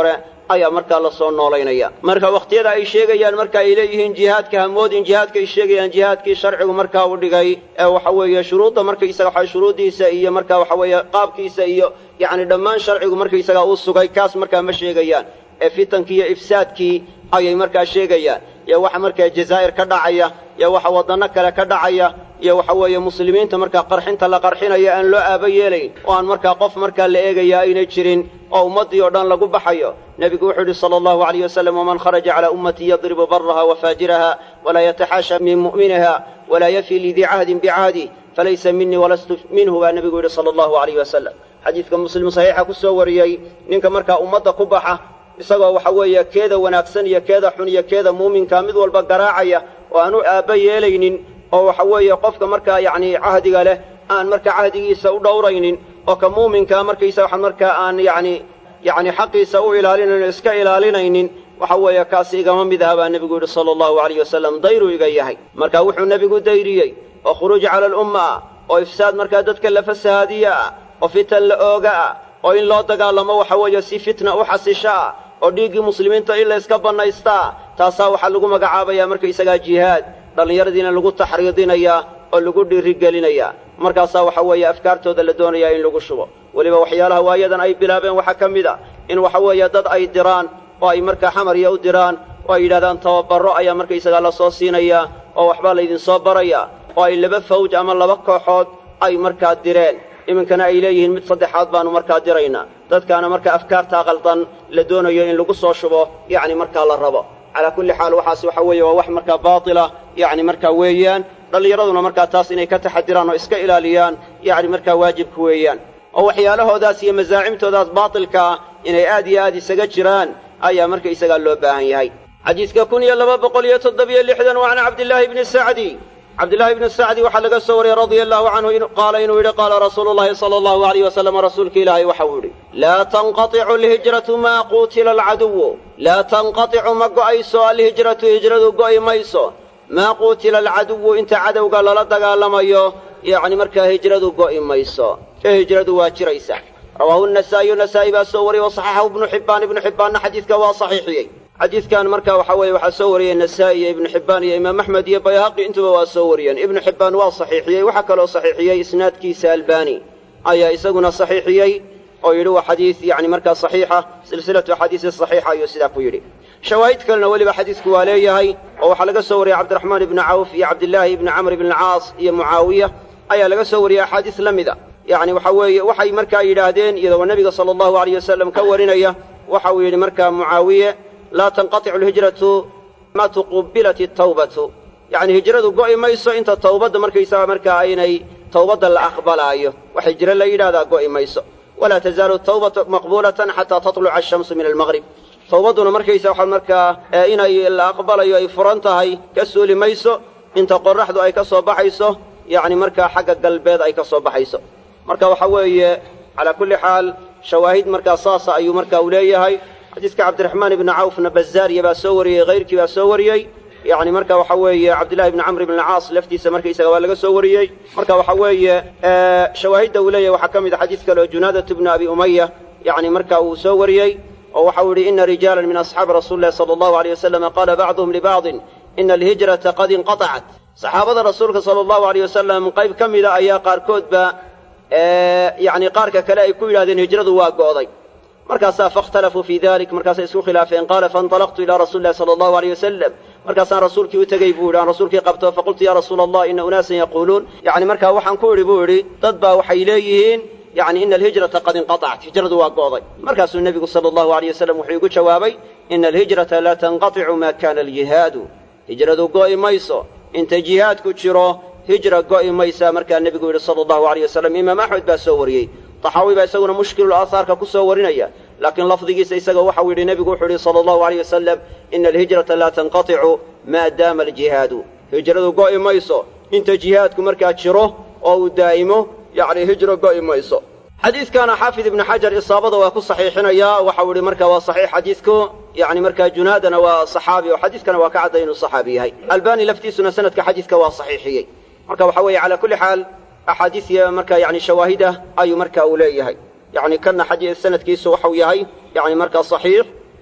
ayaa markaa lasoo noolaynaya marka wakhtiyada ay sheegayaan marka ay leeyihiin jihaadka hamoodin jihaadka ay sheegayaan jihaadkii sharcigu markaa u dhigay ee waxa weeye shuruudda markaysaga waxa shuruuddiisa iyo marka waxa weeye qaabkiisa iyo yacni dhammaan sharcigu markaysaga uu sugay kaas markaa ma sheegayaan ee fitankii iyo ifsaadkii ayay markaa sheegayaan iyo waxa markaa jazaa'ir ka dhacaya iyo waxa waddanno kale ka dhacaya iyo waxa weeye muslimiinta markaa qarxinta la qarxinayo aan loo aaba yeelayn oo aan markaa qof markaa la eegaya aynay jirin oo ummaddii oo dhan lagu baxayo nebigu wuxuu yidhi sala allahu alayh wasalam waman kharaja calaa ummatii yadribu baraha wa faajiraha walaa yataxaasha min mu'miniha walaa yafi lidii cahdin bicahdih falaysa minii walastu minhu baa nebigu yidhi sala allahu alayh wasalam xadiidka muslim saxiixa ku soo wariyey ninka markaa ummadda ku baxa isagoo waxa weeye keeda wanaagsan iyo keeda xun iyo keeda muuminka mid walba garaacaya oo aan u aabba yeelaynin oo waxa weeye qofka markaa yacni cahdiga leh aan markaa cahdigiisa u dhowraynin oo ka muuminkaa markaysa waxa markaa aan yacni yacni xaqiisa u ilaalinayn o iska ilaalinaynin waxa weeye kaasi igama mid aha baa nebigu yidhi sala allahu alayh wasalam dayruu iga yahay marka wuxuu nebigu dayriyey oo khuruuj cala alumma ah oo ifsaad markaa dadka la fasahaadiye ah oo fitan la ooga ah oo in loo dagaalamo waxa weeye si fitna u xasisho ah oo dhiiggii muslimiinta in la yska bannaystaa taasaa waxaa lagu magacaabayaa markaysagaa jihaad dhallinyaradiina lagu taxriidinayaa oo lagu dhiirigelinayaa markaasaa waxa weeye afkaartooda la doonayaa in lagu shubo weliba waxyaalaha waayadan ay bilaabeen waxaa ka mid a in waxa weeye dad ay diraan oo ay markaa xamarya u diraan oo ay yidhahdaan tababarro ayaa markaysagaa la soo siinayaa oo waxbaa laydinsoo barayaa oo ay laba fawj ama laba kooxood ay markaa direen iminkana ay leeyihiin mid saddexaad baannu markaa diraynaa dadkaana markaa afkaartaa qaldan la doonayo in lagu soo shubo yacni markaa la rabo calaa kulli xaal waxaas waxa weeye waa wax markaa baatila yacni markaa weeyaan dhallinyaraduna markaa taas inay ka taxadiraan oo iska ilaaliyaan yacni markaa waajibka weeyaan oo waxyaalahoodaas iyo masaacimtoodaas baatilka ah inay aad iyo aad isaga jiraan ayaa marka isagaa loo baahan yahay xadiidka kun iyo laba boqol iyo toddobiyo lixdan waa can cabdillaahi bni sacdi cabdillaahi ibni sacdi waxaa laga soo wariyey radia allahu canhu qaala inuu yidhi qaala rasuulu llahi sala allahu alayh wasalam rasuulka ilaahay waxau yidhi laa tanqaticu alhijratu maa quutila alcaduwu laa tanqaticu ma go'ayso alhijratu hijradu go'i mayso maa quutila alcaduwu inta cadowga lala dagaalamayo yacni markaa hijradu go'i mayso ee hijradu waa jiraysa rawaahu nasaa'iyu nasaa'i baa soo wariyey wasaxaxahu ibnu xibbaan ibnu xibbaanna xadiidka waa saxiixiyey xadiidkan marka waxa weeye waxaa soo wariyey nasaa'i iyo ibnu xibbaan iyo imaam axmed iyo bayhaqi intuba waa soo wariyeen ibnu xibbaan waa saxiixiyey waxaa kaloo saxiixiyey isnaadkiisa albaani ayaa isaguna saxiixiyey oo yidhi waa xadiid yacni markaa saxiixa silsilatu axaadiisi saxiixa ayuu sidaa ku yidhi shawaahid kalena weliba xadiidku waa leeyahay oo waxaa laga soo wariyey cabdiraxmaan ibni cawf iyo cabdillaahi ibni camr ibni alcaas iyo mucaawiya ayaa laga soo wariyey axaadiis la mida yacni waxa weeye waxay markaa yidhaahdeen iyadoo nebiga sala allahu alayh wasalam ka warinaya waxa uu yidhi markaa mucaawiye laa tanqaticu alhijratu ma tuqubilat atawbatu yacni hijradu go'i mayso inta tawbadda markaysaga markaa aynay tawbadda la aqbalaayo wax hijro la yidhahdaa go'i mayso walaa tazaalu tawbatu maqbuulatan xataa tatluca ashamsu min almaqrib tawbadduna markaysa waxaa markaa inay la aqbalayo ay furan tahay ka suuli mayso inta qorraxdu ay ka soo baxayso yacni markaa xagga galbeed ay ka soo baxayso marka waxa weeye calaa kulli xaal shawaahid markaa saasa ayuu marka u leeyahay xadiiska cabdiraxmaan ibni cawfna bazaariya baa soo wariyey hayrkii baa soo wariyey yacni marka waxa weeye cabdillahi ibni camr ibn alcaas laftiisa markaysaga waa laga soo wariyey marka waxa weeye shawaahidda uu leeyahay waxaa ka mid a xadiis kale oo junaadatu bni abi umaya yacni marka uu soo wariyey oo waxau yidhi ina rijaalan min asxaabi rasuuli llahi sala allahu aleyh wasalama qaala bacduhum libacdin ina alhijrata qad inqatacat saxaabada rasuulka sala allahu aleyh wasalam qayb ka mida ayaa qaarkoodba yacni qaarka kale ay ku yidhahdeen hijradu waa go'day markaasaa faاkhtalafuu fii dalik markaasay isku khilaafeen qaala faاnطalaqtu ilaa rasuuli llahi sala allahu aleyh wasalam markaasaan rasuulkii u tegey buu yidhi aan rasuulkii qabto faqultu ya rasuula allah ina unaasan yaquuluun yacni markaa waxaan ku idhi buu idhi dad baa waxay leeyihiin yacni ina alhijrata qad inqatacat hijradu waa go'day markaasuu nebigu sala allahu aleyh wasalam wuxuu igu jawaabay ina alhijrata laa tanqaticu ma kana aljihaadu hijradu go'i mayso inta jihaadku jiro hijra go'i maysaa markaa nebigu yidhi sala allahu aleyh wasalam imaam axmed baa soo wariyey taxaawi baa isaguna mushkilul aahaarka ku soo warinaya laakiin lafdigiisa isaga waxau yidhi nebigu wuxuu yidhi sala allahu aleyh wasalam ina alhijrata laa tanqaticu maa daama aljihaadu hijradu go'i mayso inta jihaadku markaa jiro oo uu daa'imo yacni hijro go'i mayso xadiidkana xaafid ibnu xajar isaabada waa ku saxiixinayaa waxau yidhi marka waa saxiix xadiidku yacni markaa junaadana waa saxaabi oo xadiidkana waa ka cadday inuu saxaabi yahay albani laftiisuna sanadka xadiidka waa saxiixiyey marka waxa weeye calaa kulli xaal axaadiis iyo marka yani shawaahidah ayuu marka uu leeyahay yani kana xadiis sanadkiisu waxau yahay yani markaa saxiix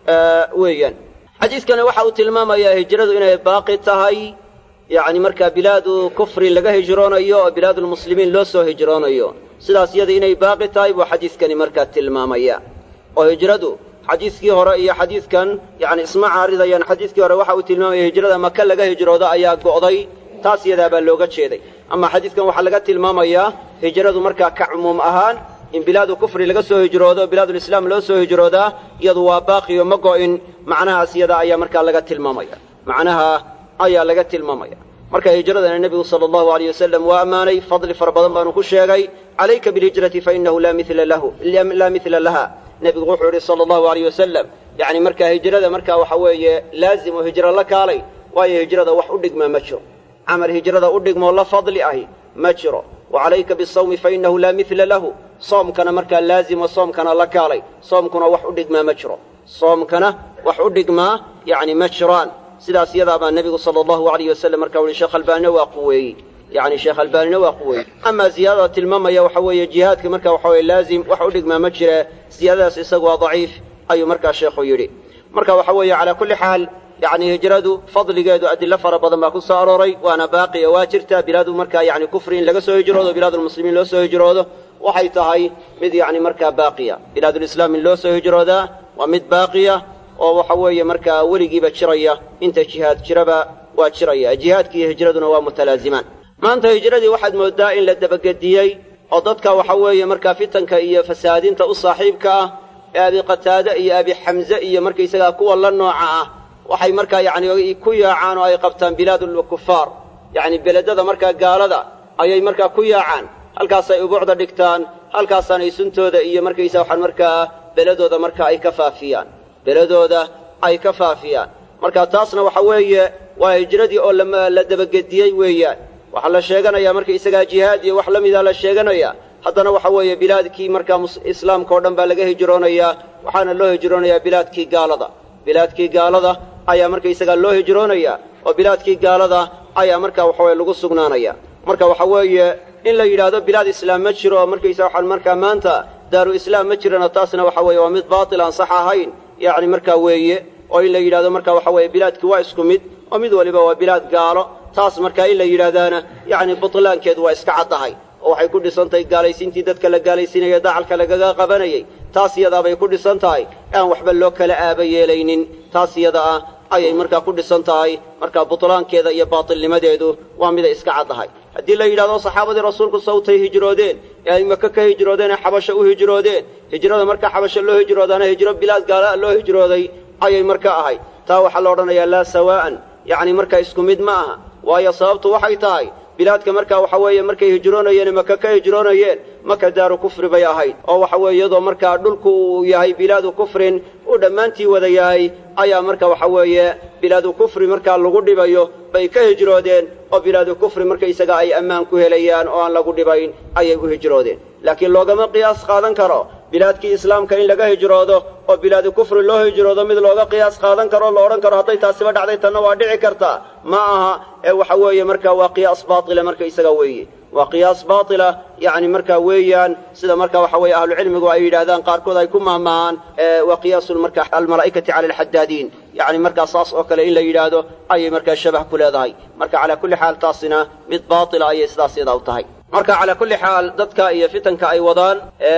weeyaan xadiiskani waxa uu tilmaamayaa hijradu inay baaqi tahay yacni markaa bilaadu kufri laga hijroonayo oo bilaadulmuslimiin loo soo hijroonayo sidaas iyada inay baaqi tahay buu xadiiskani markaa tilmaamaya oo hijradu xadiiskii hore iyo xadiidkan yacni isma caaridayaan xadiiskii hore waxa uu tilmaamaya hijrada maka laga hijroodo ayaa go'day taas iyadaa baa looga jeeday ama xadiidkan waxaa laga tilmaamayaa hijradu markaa ka cumuum ahaan in bilaadu kufri laga soo hijroodo bilaadulislaam loo soo hijroodaa iyadu waa baaqiyo ma go'in macnahaas iyada ayaa markaa laga tilmaamaya macnaha ayaa laga tilmaamaya marka hijradana nebigu sala allahu alayh wasalam waa ammaanay fadli fara badan baanu ku sheegay calayka bilhijrati fainahu laa mila lahu laa mila laha nebigu wuxuu yidhi sala allahu alayh wasalam yacni markaa hijrada markaa waxa weeye laazim oo hijro la kaalay waayo hijrada wax u dhigmaa ma jiro camal hijrada u dhigmoo la fadli ahi ma jiro wa calayka bisawmi fainahu laa mila lahu soomkana markaa laazimo soomkana la kaalay soomkuna wax u dhigmaa ma jiro soomkana wax u dhigmaa yacni ma jiraan sidaas iyadaa baa nebigu sala allahu alayh wasalam markaa uhi sheekh albaanina waa quweeyey yacni sheekh albaanina waa quweeyey amaa ziyaadada tilmaamaya waxa weeye jihaadka marka waxa weye laazim wax u dhigmaa ma jire siyaadadaas isagu waa daciif ayuu markaa sheekhu yidhi marka waxa weeye calaa kulli xaal yacni hijradu fadligeedu adilo fara badan baa ku soo arooray waana baaqiya waa jirtaa bilaadu markaa yacni kufri in laga soo hijroodo bilaadulmuslimiin loo soo hijroodo waxay tahay mid yacni markaa baaqiya bilaadulislaam in loo soo hijroodaa waa mid baaqiya oo waxa weeye markaa weligiiba jiraya inta jihaad jiraba waa jiraya jihaadki iyo hijraduna waa mutalaazimaan maanta hijradii waxaad mooddaa in la dabagediyey oo dadka waxa weeye markaa fitanka iyo fasahaadinta u saaxiibka ah ee abi qataade iyo abi xamze iyo markaysagaa kuwa la nooca ah waxay markaa yacni ku yaacaan oo ay qabtaan bilaadulkufaar yacni beledada markaa gaalada ayay markaa ku yaacaan halkaasay ubuucda dhigtaan halkaasaanay suntooda iyo markaysa waxaan markaa beledooda marka ay ka faafiyaan beledooda ay ka faafiyaan marka taasna waxa weeye waa hijradii oo la dabagediyey weeyaan waxaa la sheeganayaa marka isagaa jihaad iyo wax la mida la sheeganaya haddana waxa weeye bilaadkii markaa islaamka oo dhan baa laga hijroonayaa waxaana loo hijroonayaa bilaadkii gaalada bilaadkii gaalada ayaa markaysagaa loo hijroonayaa oo bilaadkii gaalada ayaa marka waxaweye lagu sugnaanaya marka waxa weeye in la yidhaahdo bilaad islaam ma jiro oo markaysa waxaan markaa maanta daaru islaam ma jirana taasna waxa weeye waa mid baatil aan sax ahayn yacni markaa weeye oo in la yidhahdo marka waxa weeye bilaadkii waa isku mid oo mid waliba waa bilaad gaalo taas markaa in la yidhaahdaana yacni butlaankeedu waa iska caddahay oo waxay ku dhisan tahay gaalaysiintii dadka la gaalaysiinaya dacalka lagaga qabanayay taas iyadaabay ku dhisan tahay aan waxba loo kala aaba yeelaynin taas iyada ah ayay markaa ku dhisan tahay markaa butlaankeeda iyo baatilnimadeedu waa mida iska caddahay haddii la yidhahdo saxaabadii rasuulku sawtay hijroodeen ee ay maka ka hijroodeen ee xabasho u hijroodeen hijrada markaa xabasho loo hijroodaana hijro bilaad gaala loo hijrooday ayay marka ahayd taa waxaa la odhanayaa laa sawaa'an yacni markaa isku mid ma aha waayo sababtu waxay tahay bilaadka markaa waxa weeye markay hijroonayeen maka ka hijroonayeen maka daaru kufri bay ahayd oo waxa weeye iyadoo markaa dhulku uu yahay bilaadu kufrin uu dhammaantii wada yahay ayaa marka waxa weeye bilaadu kufri markaa lagu dhibayo bay ka hijroodeen oo bilaadu kufri markaysaga ay ammaan ku helayaan oo aan lagu dhibayn ayay u hijroodeen laakiin loogama qiyaas qaadan karo bilaadkii islaamka in laga hijroodo oo bilaadu kufri loo hijroodo mid looga qiyaas qaadan karo o la odhan karo hadday taasiba dhacday tanna waa dhici kartaa ma aha ee waxa weeye markaa waa qiyaas baatila markaysaga weeye waa qiyaas baatila yacni markaa weeyaan sida marka waxa weeye ahlucilmigu ay yidhaahdaan qaarkood ay ku mahmahaan waa qiyaasun marka almalaa'ikati cala alxadaadiin yacni markaa saas oo kale in la yidhaahdo ayay markaa shabah ku leedahay marka calaa kulli xaal taasina mid baatila ayay sidaas yadaa u tahay marka calaa kulli xaal dadka iyo fitanka ay wadaan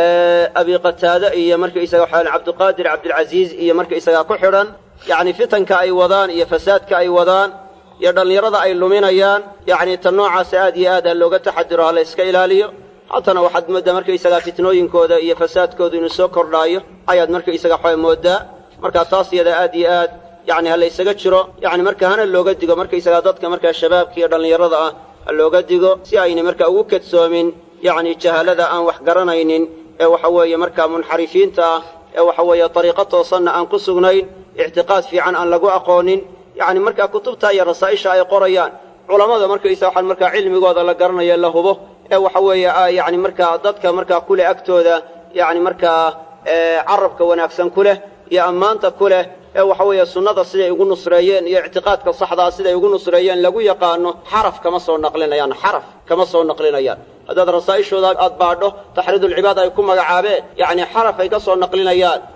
abi qataade iyo markaysaga waxaa cabdiqaadir cabdilcasiiz iyo markaysagaa ku xidhan yacni fitanka ay wadaan iyo fasaadka ay wadaan iyo dhallinyarada ay luminayaan yacni tan noocaasa aad iyo aad ha looga taxadiro ha la yska ilaaliyo haddana waxaad mooddaa markaysagaa fitnooyinkooda iyo fasaadkooda inuu soo kordhaayo ayaad markaysaga waxaa mooddaa markaa taas iyada aad iyo aad yacni ha la ysaga jiro yacni marka hana looga digo markaysagaa dadka markaa shabaabka iyo dhallinyarada ah ha looga digo si aynay markaa ugu kadsoomin yacni jahalada aan wax garanaynin ee waxa weeye markaa munxarifiinta ah ee waxa weeye dariiqo toosanna aan ku sugnayn ictiqaad fiican aan lagu aqoonin yacni markaa kutubta iyo rasaa'isha ay qorayaan culammada markaysa waxaan markaa cilmigooda la garanayo la hubo ee waxa weeye yacni markaa dadka markaa ku leh agtooda yacni markaa carabka wanaagsan ku leh iyo ammaanta ku leh ee waxa weeye sunnada siday ugu nusreeyeen iyo ictiqaadka saxdaa siday ugu nusreeyeen lagu yaqaano xaraf kama soo naqlinayaan xaraf kama soo naqlinayaan haddaad rasaa'ishooda aad baadho taxriidulcibaad ay ku magacaabeen yacni xaraf ay ka soo naqlinayaan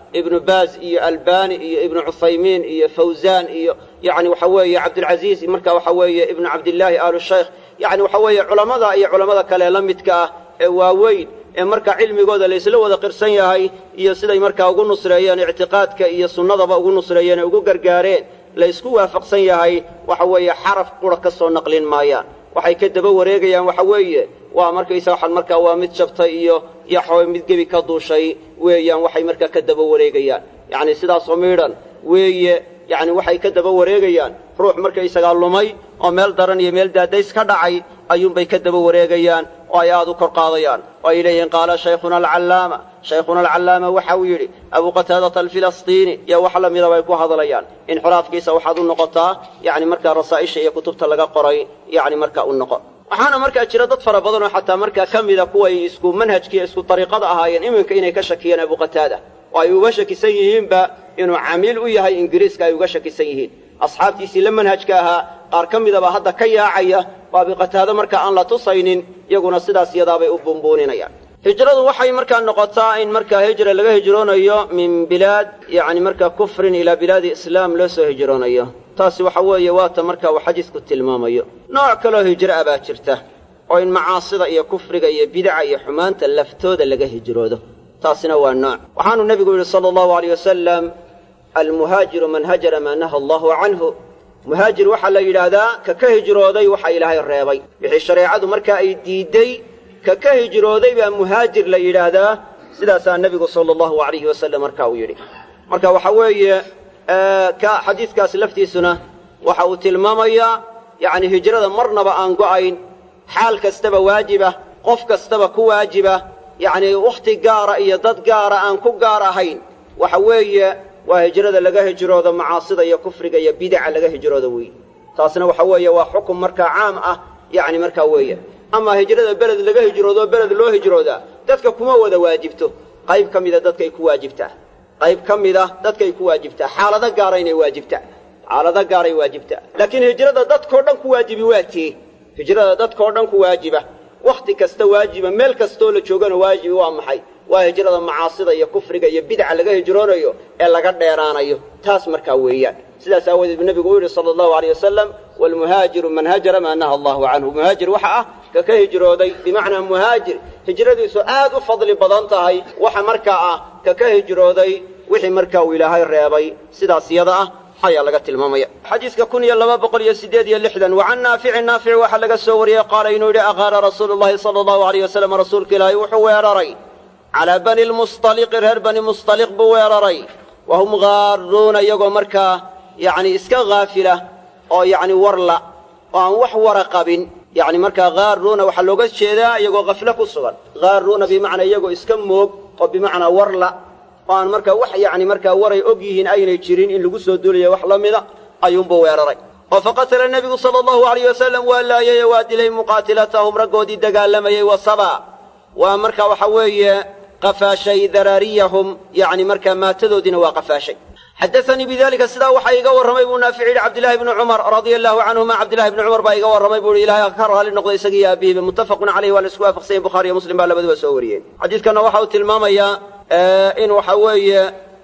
ibnu baaz iyo albani iyo ibnu cuthaymiin iyo fawzan iyo yani waxa weeye cabdilcaziiz marka waxa weeye ibnu cabdillaahi aalu shaykh yani waxa weeye culammada iyo culammada kale la midka ah ee waaweyn ee marka cilmigooda laysla wada qirsan yahay iyo siday markaa ugu nusreeyeen ictiqaadka iyo sunnadaba ugu nusreeyeen ee ugu gargaareen laysku waafaqsan yahay waxa weeye xaraf qura ka soo naqlin maayaan waxay ka daba wareegayaan waxa weeye waa markaysa waxaan markaa waa mid jabtay iyo yaxooy mid gebi ka duushay weeyaan waxay markaa ka daba wareegayaan yacni sidaasoo miidhan weeye yacni waxay ka daba wareegayaan ruux markaysagaa lumay oo meel daran iyo meel daadays ka dhacay ayuunbay ka daba wareegayaan oo ay aad u kor qaadayaan oo ay leeyihiin qaala shaykhuna alcallaama shaykhuna alcallaama waxa uu yidhi abuu qataadata alfilastiini iyo wax la mida bay ku hadlayaan inxiraafkiisa waxaad u noqotaa yacni markaa rasaa'isha iyo kutubta laga qoray yacni markaa u noqo waxaana markaa jira dad fara badan oo xataa markaa ka mida kuway isku manhajkiiyo isku dariiqada ahaayeen iminka inay ka shakiyeen abuu qataada oo ay uga shakisan yihiinba inuu camiil u yahay ingiriiska ay uga shakisan yihiin asxaabtiisii la manhajka ahaa qaar ka midaba hadda ka yaacaya oo abiqataado marka aan la tusaynin iyaguna sidaas iyadaabay u buunbuuninayaan hijradu waxay markaa noqotaa in markaa hijra laga hijroonayo min bilaad yacni markaa kufrin ilaa bilaadi islaam loo soo hijroonayo taasi waxa weeye waata marka uu xadiisku tilmaamayo nooc kaloo hijro ah baa jirta oo in macaasida iyo kufriga iyo bidaca iyo xumaanta laftooda laga hijroodo taasina waa nooc waxaanu nebigu yidhi sala allahu aleyh wasalam almuhaajiru man hajara maa naha allahu canhu muhaajir waxaa la yidhaahdaa ka ka hijrooday waxa ilaahay reebay wixii shareecadu markaa ay diidday ka ka hijrooday baa muhaajir la yidhaahdaa sidaasaa nebigu sala allahu alayhi wasalam marka uu yidhi marka waxa weeye ka xadiidkaasi laftiisuna waxa uu tilmaamayaa yacni hijrada marnaba aan go'ayn xaal kastaba waajiba qof kastaba ku waajiba yacni wakhti gaara iyo dad gaara aan ku gaar ahayn waxa weeye waa hijrada laga hijroodo macaasida iyo kufriga iyo bidaca laga hijroodo weeye taasna waxa weeye waa xukum markaa caam ah yacni markaa weeye amaa hijrada beled laga hijroodo beled loo hijroodaa dadka kuma wada waajibto qayb ka mida dadkay ku waajibtaa qayb ka mida dadkay ku waajibtaa xaalado gaara inay waajibtaa xaalado gaaray waajibtaa laakiin hijrada dadkao dhan ku waajibi waa tee hijrada dadkao dhan ku waajiba wakhti kasta waajiba meel kastoo la joogana waajibi waa maxay waa hijrada macaasida iyo kufriga iyo bidca laga hijroonayo ee laga dheeraanayo taas markaa weeyaan sidaas aawadeed buu nebigu u yidhi sala allahu aleyh wasalam waalmuhaajiru man hajara maa naha allahu canhu muhaajir waxa ah ka ka hijrooday bimacnaa muhaajir hijradiisu aad u fadli badan tahay waxa markaa ah ka ka hijrooday wixii markaa uu ilaahay reebay sidaas yada ah ayaa laga tilmaamaya xadiidka kun iyo laba boqol iyo siddeed iyo lixdan wa can naaficin naafic waxaa laga soo wariyey qaala inuu yidhi aqaara rasuulu llahi sala allahu aleyh wasalam rasuulka ilaahay wuxuu weeraray calaa bani lmustaliqi reer bani mustaliq buu weeraray wa hum gaaruuna iyagoo markaa yacni iska haafila oo yacni warla oo aan wax wara qabin yacni markaa gaaruuna waxaa looga jeedaa iyagoo khaflo ku sugan gaaruuna bimacnaa iyagoo iska moog oo bimacnaa warla oo aan markaa wax yacni markaa waray og yihiin aynay jirin in lagu soo duulayo wax la mida ayuunbuu weeraray oo faqatala nebigu sala allahu alayh wasalam waa laayay waa dilay muqaatilatahum raggoodii dagaalamayey wasaba waa marka waxa weeye qafaashay daraariyahum yacni markaa maatadoodiina waa qafaashay xadaanii bidalika sidaa waxaa iga warramay buu naafic yidhi cabdillahi bni cumar radia allahu canhuma cabdillahi bni cumar baa iga warramay buu ihi ilahay ka raali noqday isagii iyo aabihiiba muttafaqun caleyhi waa la isku waafaqsanyahin bukhariyo muslim baa labaduba soo wariyeen xadiidkanna waxa uu tilmaamayaa in waxa weeye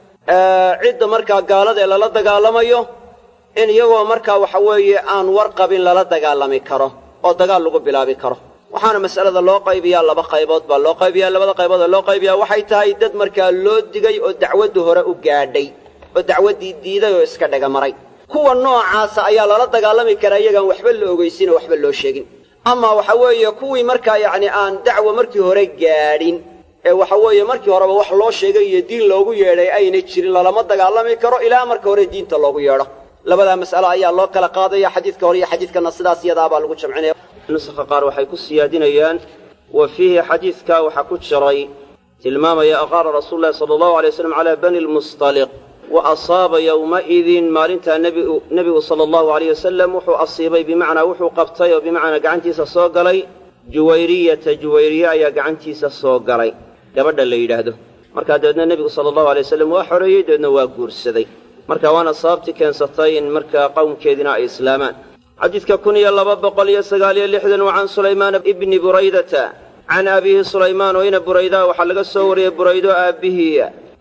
cidda markaa gaalada ee lala dagaalamayo in iyagoo markaa waxa weeye aan war qabin lala dagaalami karo oo dagaal lagu bilaabi karo waxaana mas'alada loo qaybiyaa laba qaybood baa loo qaybiyaa labada qaybood ee loo qaybiyaa waxay tahay dad markaa loo digay oo dacwaddu hore u gaadhay oo dacwaddii diiday oo iska dhegamaray kuwa noocaasa ayaa lala dagaalami karaa iyagaan waxba la ogeysin oo waxba loo sheegin ama waxa weeye kuwii markaa yacni aan dacwa markii hore gaadhin ee waxa weeye markii horeba wax loo sheegay iyo diin loogu yeedhay ayna jirin lalama dagaalami karo ilaa marka hore diinta loogu yeedho labadaa mas'alo ayaa loo kala qaadaya xadiidka hore iyo xadiidkana sidaas iyadaabaa lagu jamcinaya nusaha qaar waxay ku siyaadinayaan wa fiihi xadiidkaa waxaa ku jiray tilmaamaya aqaara rasuulu llahi sala allahu alay waslam calaa bani lmustaliq wa asaaba yowmaidin maalintaa nebigu sala allahu alayh wasalam wuxuu asiibay bimacnaa wuxuu qabtay oo bimacnaa gacantiisa soo galay juwayriyata juwayriye ayaa gacantiisa soo galay gabadha la yidhaahdo markaa dabeedna nebigu sala allahu alay wasalam waa xoreeyey dabeedna waa guursaday marka waana sababtii keensatay in markaa qowmkeediina ay islaamaan xadiidka kun iyo laba boqol iyo sagaaliyo lixdan wa can sulaymaana ibni buraydata can abiihi sulaymaan oo ina buraydaa waxaa laga soo wariyey buraydo aabbihiiya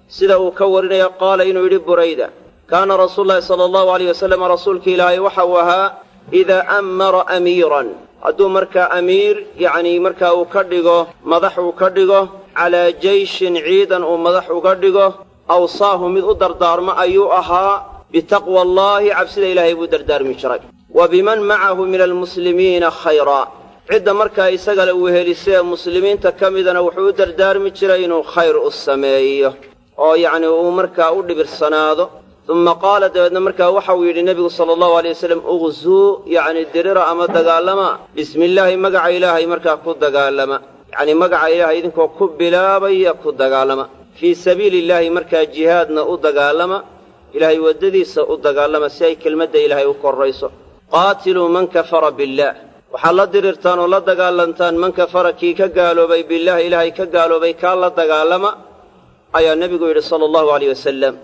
sida uu ka warinaya qaala inuu yidhi burayda kaana rasuulu llahi sala allahu alayh wasalam rasuulka ilaahay waxa uu ahaa idaa ammara amiiran hadduu markaa amiir yacnii markaa uu ka dhigo madax uu ka dhigo calaa jeyshin ciidan uu madax uga dhigo awsaahu mid u dardaarmo ayuu ahaa bitaqwa allaahi cabsida ilaahay buu dardaarmi jiray wa biman macahu min almuslimiina khayraa cidda markaa isagale uu helisee muslimiinta ka midana wuxuu u dardaarmi jiray inuu khayr u sameeyo oo yacnii uu markaa u dhibirsanaado uma qaala dabeedna markaa waxa uu yidhi nebigu sala allahu alay wasalam uqzuu yacni dirira ama dagaalama bismi illaahi magaca ilaahay markaa ku dagaalama yacnii magaca ilaahay idinkoo ku bilaabaya ku dagaalama fii sabiili illaahi markaa jihaadna u dagaalama ilaahay waddadiisa u dagaalama si ay kelmadda ilaahay u korrayso qaatiluu man kafara billaah waxaad la dirirtaan oo la dagaalantaan man kafara kii ka gaaloobay billaah ilaahay ka gaaloobay kaa la dagaalama ayaa nebigu yidhi sala allahu alayh wasalam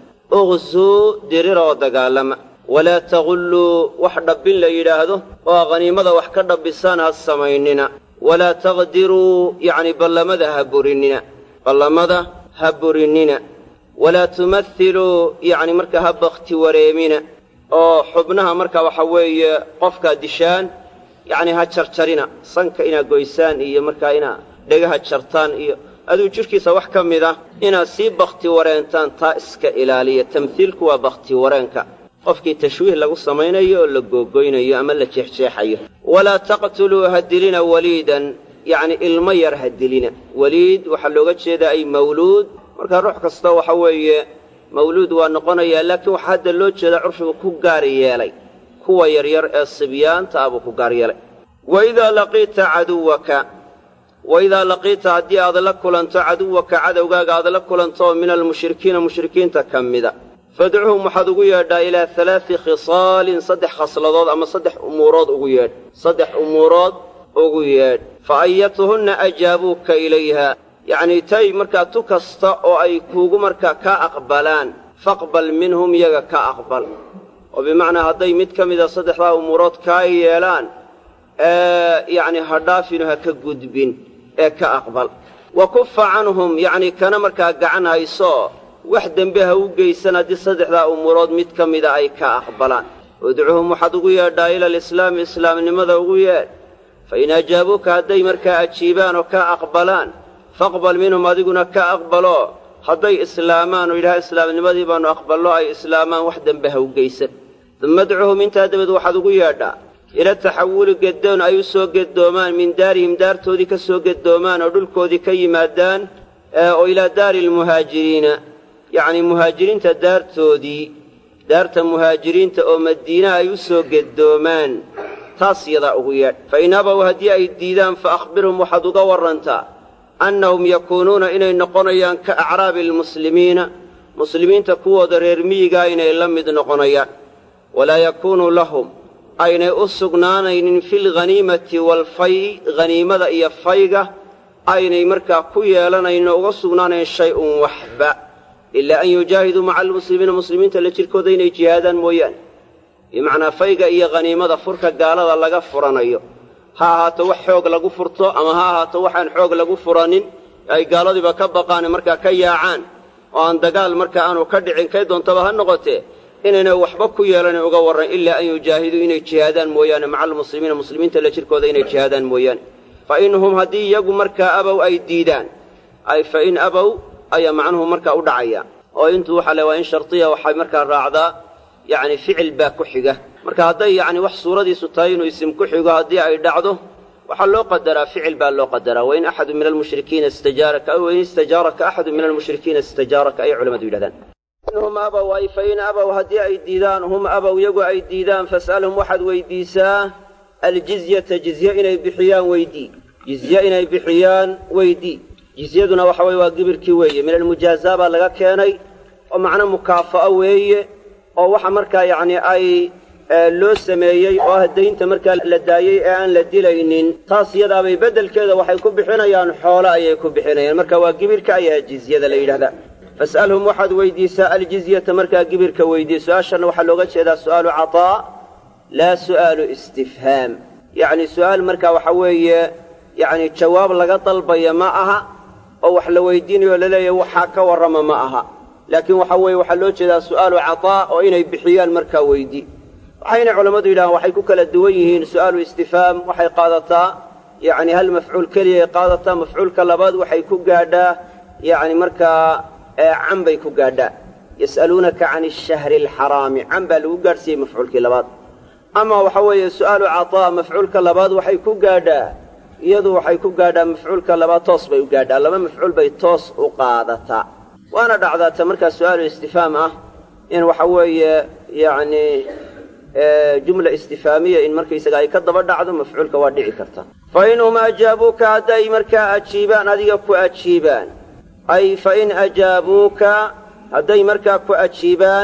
uqsuu dirira oo dagaalama walaa tagulluu wax dhabbin la yidhaahdo oo khaniimada wax ka dhabbisaan ha samaynina walaa taqdiruu yacni ballamada ha burinnina ballamada ha burinnina walaa tumathiluu yacni markaa ha bakhti wareemina oo xubnaha marka waxa weeye qofkaa dishaan yacni ha jarjarina sanka inaad goysaan iyo markaa inaad dhegaha jartaan iyo aduu jidhkiisa wax ka mid ah inaad sii bakhti wareentaan taa iska ilaaliya tamhiilku waa bakhti wareenka qofkii tashwiih lagu samaynayo oo la googoynayo ama la jeexjeexayo walaa taqtuluu ha dilina waliidan yacni ilmo yar ha dilina weliid waxaa looga jeedaa ay mawluud markaa ruux kasta waxa weeye mawluud waa noqonayaa laakiin waxaa hadda loo jeedaa curfigu ku gaar yeelay kuwa yaryar ee sibyaanta ah buu ku gaar yeelay waidaa laqiita caduwaka waidaa laqiita haddii aad la kulanto caduwaka cadowgaaga aad la kulanto oo min almushrikiina mushrikiinta ka mida fadcuhum waxaad ugu yeedhaa ilaa halaati khisaalin saddex khasladood ama saddex umuurood ugu yeedh saddex umuurood ugu yeedh fa ayatuhunna ajaabuuka ilayha yacnii tay markaa tu kasta oo ay kuugu markaa kaa aqbalaan faqbal minhum iyaga ka aqbal oo bimacnaa hadday mid ka mida saddexdaa umuurood kaa yeelaan yacni ha dhaafinu ha ka gudbin ee ka aqbal wa kufa canhum yacnii kana markaa gacan hayso wax dembe ha u geysan haddii saddexdaa umuurood mid ka mida ay ka aqbalaan udcuhum waxaad ugu yeedhaa ila alislaami islaamnimada ugu yeedh fa in ajaabuuka hadday markaa ajiibaan oo ka aqbalaan faqbal minhum adiguna ka aqbalo hadday islaamaan oo yidhaha islaamnimadii baannu aqballo ay islaamaan wax dembe ha u geysan dumma adcuhum intaa dabeed waxaad ugu yeedhaa ila taxawuli geddoon ay u soo geddoomaan min daarihim daartoodii ka soo geddoomaan oo dhulkoodii ka yimaadaan oo ilaa daari almuhaajiriina yacnii muhaajiriinta daartoodii daarta muhaajiriinta oo madiina ay u soo geddoomaan taas yadaa ugu yeedh fa in abaw haddii ay diidaan fa akhbirhum waxaad uga warrantaa annahum yakuunuuna inay noqonayaan ka acraabi almuslimiina muslimiinta kuwooda reer miyigaa inay la mid noqonayaan walaa yakuunu lahum aynay u sugnaanaynin filghaniimati waalfay'i haniimada iyo fayga aynay markaa ku yeelanayno uga sugnaanayn shay-un waxba ilaa an yujaahiduu maca almuslimiina muslimiinta la jirkooda inay jihaadaan mooyaane bimacnaa fayga iyo khaniimada furka gaalada laga furanayo ha ahaato wax xoog lagu furto ama ha ahaato waxaan xoog lagu furanin ay gaaladiiba ka baqaane markaa ka yaacaan oo aan dagaal markaa aanu ka dhicin kay doontaba ha noqotee inaynay waxba ku yeelanin uga warran ilaa an yujaahiduu inay jihaadaan mooyaane maca almuslimiina muslimiinta la jirkooda inay jihaadaan mooyaane fa inhum haddii iyagu markaa abow ay diidaan ay fa in abow ayaa macnuhu markaa u dhacaya oo intuu waxaa le waa in shardiya waxay markaa raacdaa yacni ficil baa ku xiga marka hadday yacni wax suuradiisu tahay inuu isim ku xigo haddii ay dhacdo waxaa loo qadaraa ficil baa loo qadaraa wain axadu min almushrikiina istajaaraka aw wain istajaaraka axadu min almushrikiina istajaaraka ayay culamadu yidhahdaan hum abow ay fa in abow haddii ay diidaan hum abow iyagu ay diidaan fas'alhum waxaad weydiisaa aljizyata jizye inay bixiyaan weydii jizye inay bixiyaan weydii jizyaduna waxa weye waa gibirkii weeye min almujaazaa baa laga keenay oo macno mukaafa'o weeye oo waxa markaa yacni ay loo sameeyey oo ah daynta markaa la daayey ee aan la dilaynin taas iyadaabay beddelkeeda waxay ku bixinayaan xoolo ayay ku bixinayaan marka waa gibirka ayaa jizyada la yidhahdaa fas'alhum waxaad weydiisaa aljizyata markaa gibirka weydii su-aashanna waxaa looga jeedaa su'aalu cataa laa su'aalu istifhaam yacni su'aal markaa waxa weeye yacni jawaab laga dalbaya ma aha oo wax la weydiinayo laleeyahay waxaa ka warrama ma aha laakiin waxa weeye waxaa loo jeedaa su'aalu cataa oo inay bixiyaan markaa weydi waxayna culammadu yidhahaan waxay ku kala duwan yihiin su'aalu istifhaam waxay qaadataa yacni hal mafcuul keliya ay qaadataa mafcuulka labaad waxay ku gaadhaa yacni markaa can bay ku gaadhaa yas'aluunaka can ashahri alxaraami can baa lagu gaadhsiiyey mafcuulkii labaad ama waxa weeye su'aalu cataa mafcuulka labaad waxay ku gaadhaa iyadu waxay ku gaadhaa mafcuulka labaad toos bay u gaadhaa laba mafcuul bay toos u qaadataa waana dhacdaata markaa su'aalu istifhaam ah in waxa weeye yacni jumla istifaamiya in markaysaga ay ka daba dhacdo mafcuulka waa dhici karta fa inhum ajaabuuka hadday markaa ajiibaan adiga ku ajiibaan ay fa in ajaabuuka hadday markaa ku ajiibaan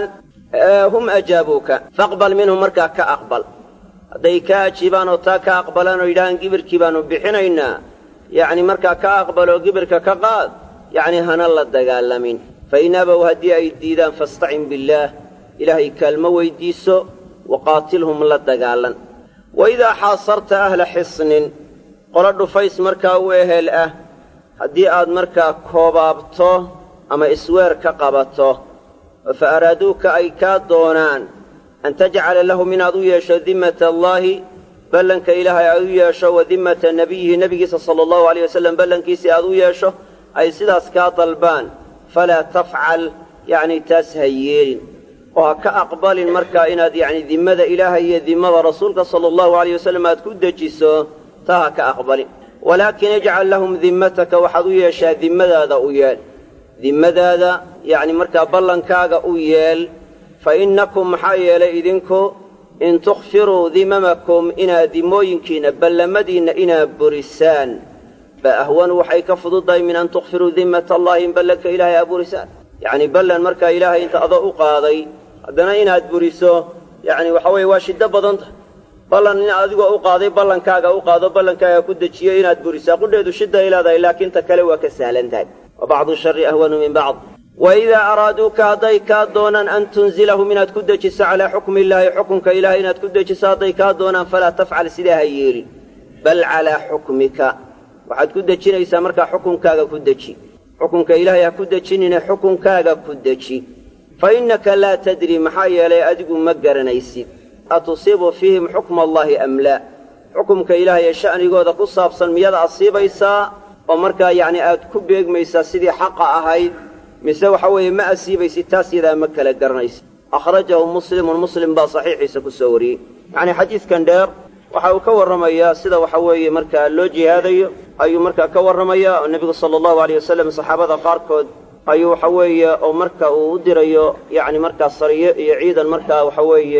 hum ajaabuuka faqbal minhum markaa ka aqbal hadday kaa ajiibaan oo taa ka aqbalaan oo yidhahaan gibirkii baannu bixinaynaa yacni markaa ka aqbaloo gibirka ka qaad yacni hana la dagaalamin fa in abow haddii ay diidaan fastacin billaah ilaahay kaalmo weydiiso waqaatilhum la dagaalan wa idaa xaasarta ahla xisnin qolo dhufays markaa u ehel ah haddii aad markaa koobaabto ama isweer ka qabato oo fa araaduuka ay kaa doonaan an tajcala lahum inaad u yeesho dimmata allaahi ballanka ilaahay aad u yeesho wa dimmata nebiyihi nebigiisa sala allahu aleyh wasallam ballankiisii aad u yeesho ay sidaas kaa dalbaan falaa tafcal yacni taas ha yeelin oo ha ka aqbalin markaa inaad yacni dimmada ilaahay iyo dimmada rasuulka sala allahu aleyh wasallam aad ku dejiso taa ha ka aqbalin walaakin ijcal lahum dimmataka waxaad u yeeshaa dimmadaada u yeel dimmadaada yacni markaa ballankaaga u yeel fa innakum maxaa yeelay idinku in tukhfiruu dimamakum inaad dimmooyinkiinna ballamadiinna inaad burisaan ba ahwanu waxay ka fududahay min an tukhfiruu dimmata allahi in ballanka ilaahay aad burisaan yacni ballan markaa ilaahay inta ado u qaaday haddana inaad buriso yacni waxa weeye waa shiddo badan tahay ballan in adigoo u qaaday ballankaaga u qaado ballankaaga ku dejiyo inaad burisaa qudheedu shidday leedahay laakiin ta kale waa ka sahlan tahay wa bacdu shari ahwanu min bacd wa idaa araaduuka hadday kaa doonaan an tunzilahum inaad ku dejiso calaa xukmi illaahi xukunka ilahay inaad ku dejiso hadday kaa doonaan falaa tafcal sidaa ha yeelin bal calaa xukmika waxaad ku dejinaysaa markaa xukunkaaga ku deji xukunka ilaahay ha ku dejinine xukunkaaga ku deji fa innaka laa tadri maxaa yeelay adigu ma garanaysid atusiibu fiihim xukma allaahi am laa xukumka ilaahay ee sha'nigooda ku saabsan miyaad asiibaysaa oo markaa yacni aad ku beegmaysaa sidii xaqa ahayd mise waxa weeye ma asiibaysid taas yadaa ma kala garanaysid akhrajahu muslimun muslim baa saxiixiisa ku soo wariyey yacnii xadiidkan dheer waxa uu ka warramayaa sida waxa weeye markaa loo jihaadayo ayuu markaa ka warramayaa oo nebigu sala allahu aleyh wasalam saxaabada qaarkood ayuu waxa weeye oo marka uu u dirayo yacni markaa sariyo iyo ciidan markaa waxa weeye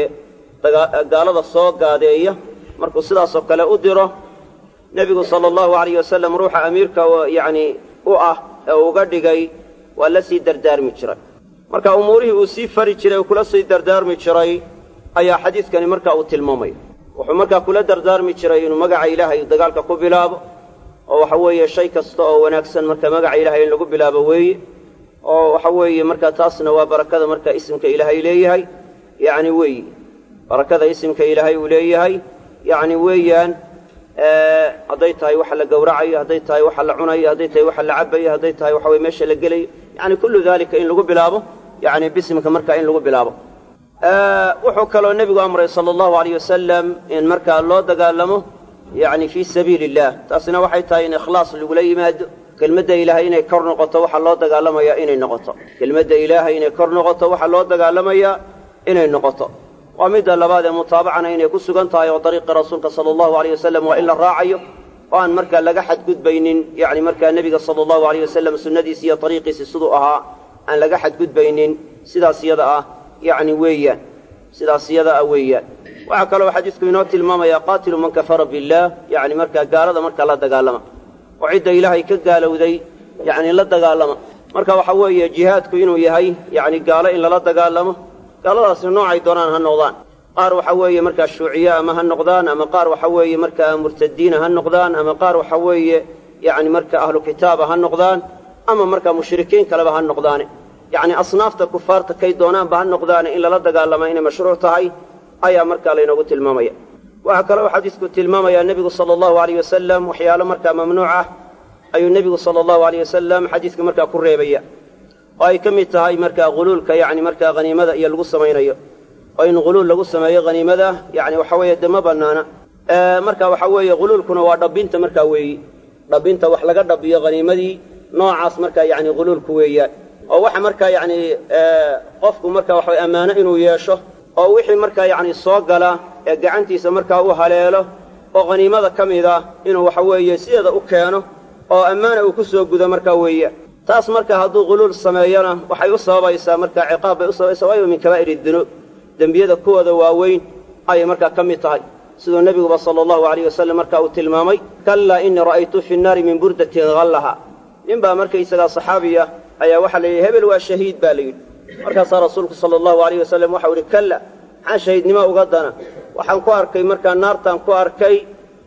gaalada soo gaadeeya markuu sidaasoo kale u diro nebigu sala allahu alayh wasalam ruuxa amiirka yacni u ah ee uga dhigay waa la sii dardaarmi jiray marka umuurihii uu sii fari jiray uu kula sii dardaarmi jiray ayaa xadiidkani markaa uu tilmaamaya wuxuu markaa kula dardaarmi jiray inuu magaca ilaahay dagaalka ku bilaabo oo waxa weeye shay kasta oo wanaagsan marka magaca ilaahay in lagu bilaabo weeye oo waxa weeye markaa taasna waa barakada marka isimka ilaahay leeyahay yacni weeye barakada isimka ilaahay uu leeyahay yacni weeyaan hadday tahay waxa la gowracayo hadday tahay waxa la cunayo hadday tahay waxa la cabayo hadday tahay waxa weye meesha la gelayo yacni kullu daalika in lagu bilaabo yacni bisimka markaa in lagu bilaabo wuxuu kaloo nebigu amray sala allahu alayh wasalam in markaa loo dagaalamo yacni fii sabiili illah taasina waxay tahay in ikhlaas lagula yimaado kelmadda ilaahay inay kor noqoto waxaa loo dagaalamayaa inay noqoto kelmadda ilaahay inay kor noqoto waxaa loo dagaalamayaa inay noqoto waa midda labaad ee mutaabacana inay ku sugan tahay oo dariiqi rasuulka sala allahu aleyh wasalam waa in la raacayo oo aan markaa laga xadgudbaynin yacni markaa nebiga sala allahu aleyh wasalam sunnadiisi iyo dariiqiisi siduu ahaa aan laga xadgudbaynin sidaas iyada ah yacni weeyaan sidaas iyada ah weeyaan waxaa kaloo xadiidku inoo tilmaamayaa qaatilu man kafara billaah yacni markaa gaalada markaa la dagaalama oo cidda ilaahay ka gaalowday yacni la dagaalama marka waxa weeye jihaadku inuu yahay yacni gaalo in lala dagaalamo gaaladaasna noocay doonaan ha noqdaan qaar waxa weeye markaa shuuciye ama ha noqdaan ama qaar waxa weeye markaa murtadiina ha noqdaan ama qaar waxa weeye yacni marka ahlu kitaaba ha noqdaan ama markaa mushrikiin kaleba ha noqdaane yacni asnaafta kufaarta kay doonaanba ha noqdaane in lala dagaalama inay mashruuc tahay ayaa markaa laynoogu tilmaamaya waxaa kaloo xadiisku tilmaamayaa nebigu sala allahu aleyh wasalam waxyaalo markaa mamnuuc ah ayuu nebigu sala allahu aleyh wasalam xadiiska markaa ku reebaya oo ay ka mid tahay markaa huluulka yacni markaa haniimada iyo lagu samaynayo oo in huluul lagu sameeyo haniimada yacni waxa weeye de ma bannaana marka waxa weeye huluulkuna waa dhabbinta markaa weeyi dhabbinta wax laga dhabiyo haniimadii noocaas markaa yacni huluulku weeyaan oo waxa markaa yacni qofku marka waxaway ammaano inuu yeesho oo wixii markaa yacni soo gala ee gacantiisa markaa u haleelo oo haniimada ka mid ah inuu waxa weeye sideeda u keeno oo ammaana uu ku soo gudo markaa weeye taas marka hadduu huluul sameeyona waxay u sababaysaa markaa ciqaab bay u sababaysaa waayo min kabaa'ir dunuub dembiyada kuwooda waaweyn ayay markaa ka mid tahay siduu nebiguba sala allahu alayh wasalam marka uu tilmaamay kallaa innii ra'aytu fi nnaari min burdatin hallaha nin baa markaysagaa saxaabiya ayaa waxaa la yidhi hebel waa shahiid baa la yidhi markaasaa rasuulku sala allahu alayh wasalam waxau idhi kalla maxaan shahiidnimo uga dana waxaan ku arkay markaa naartaan ku arkay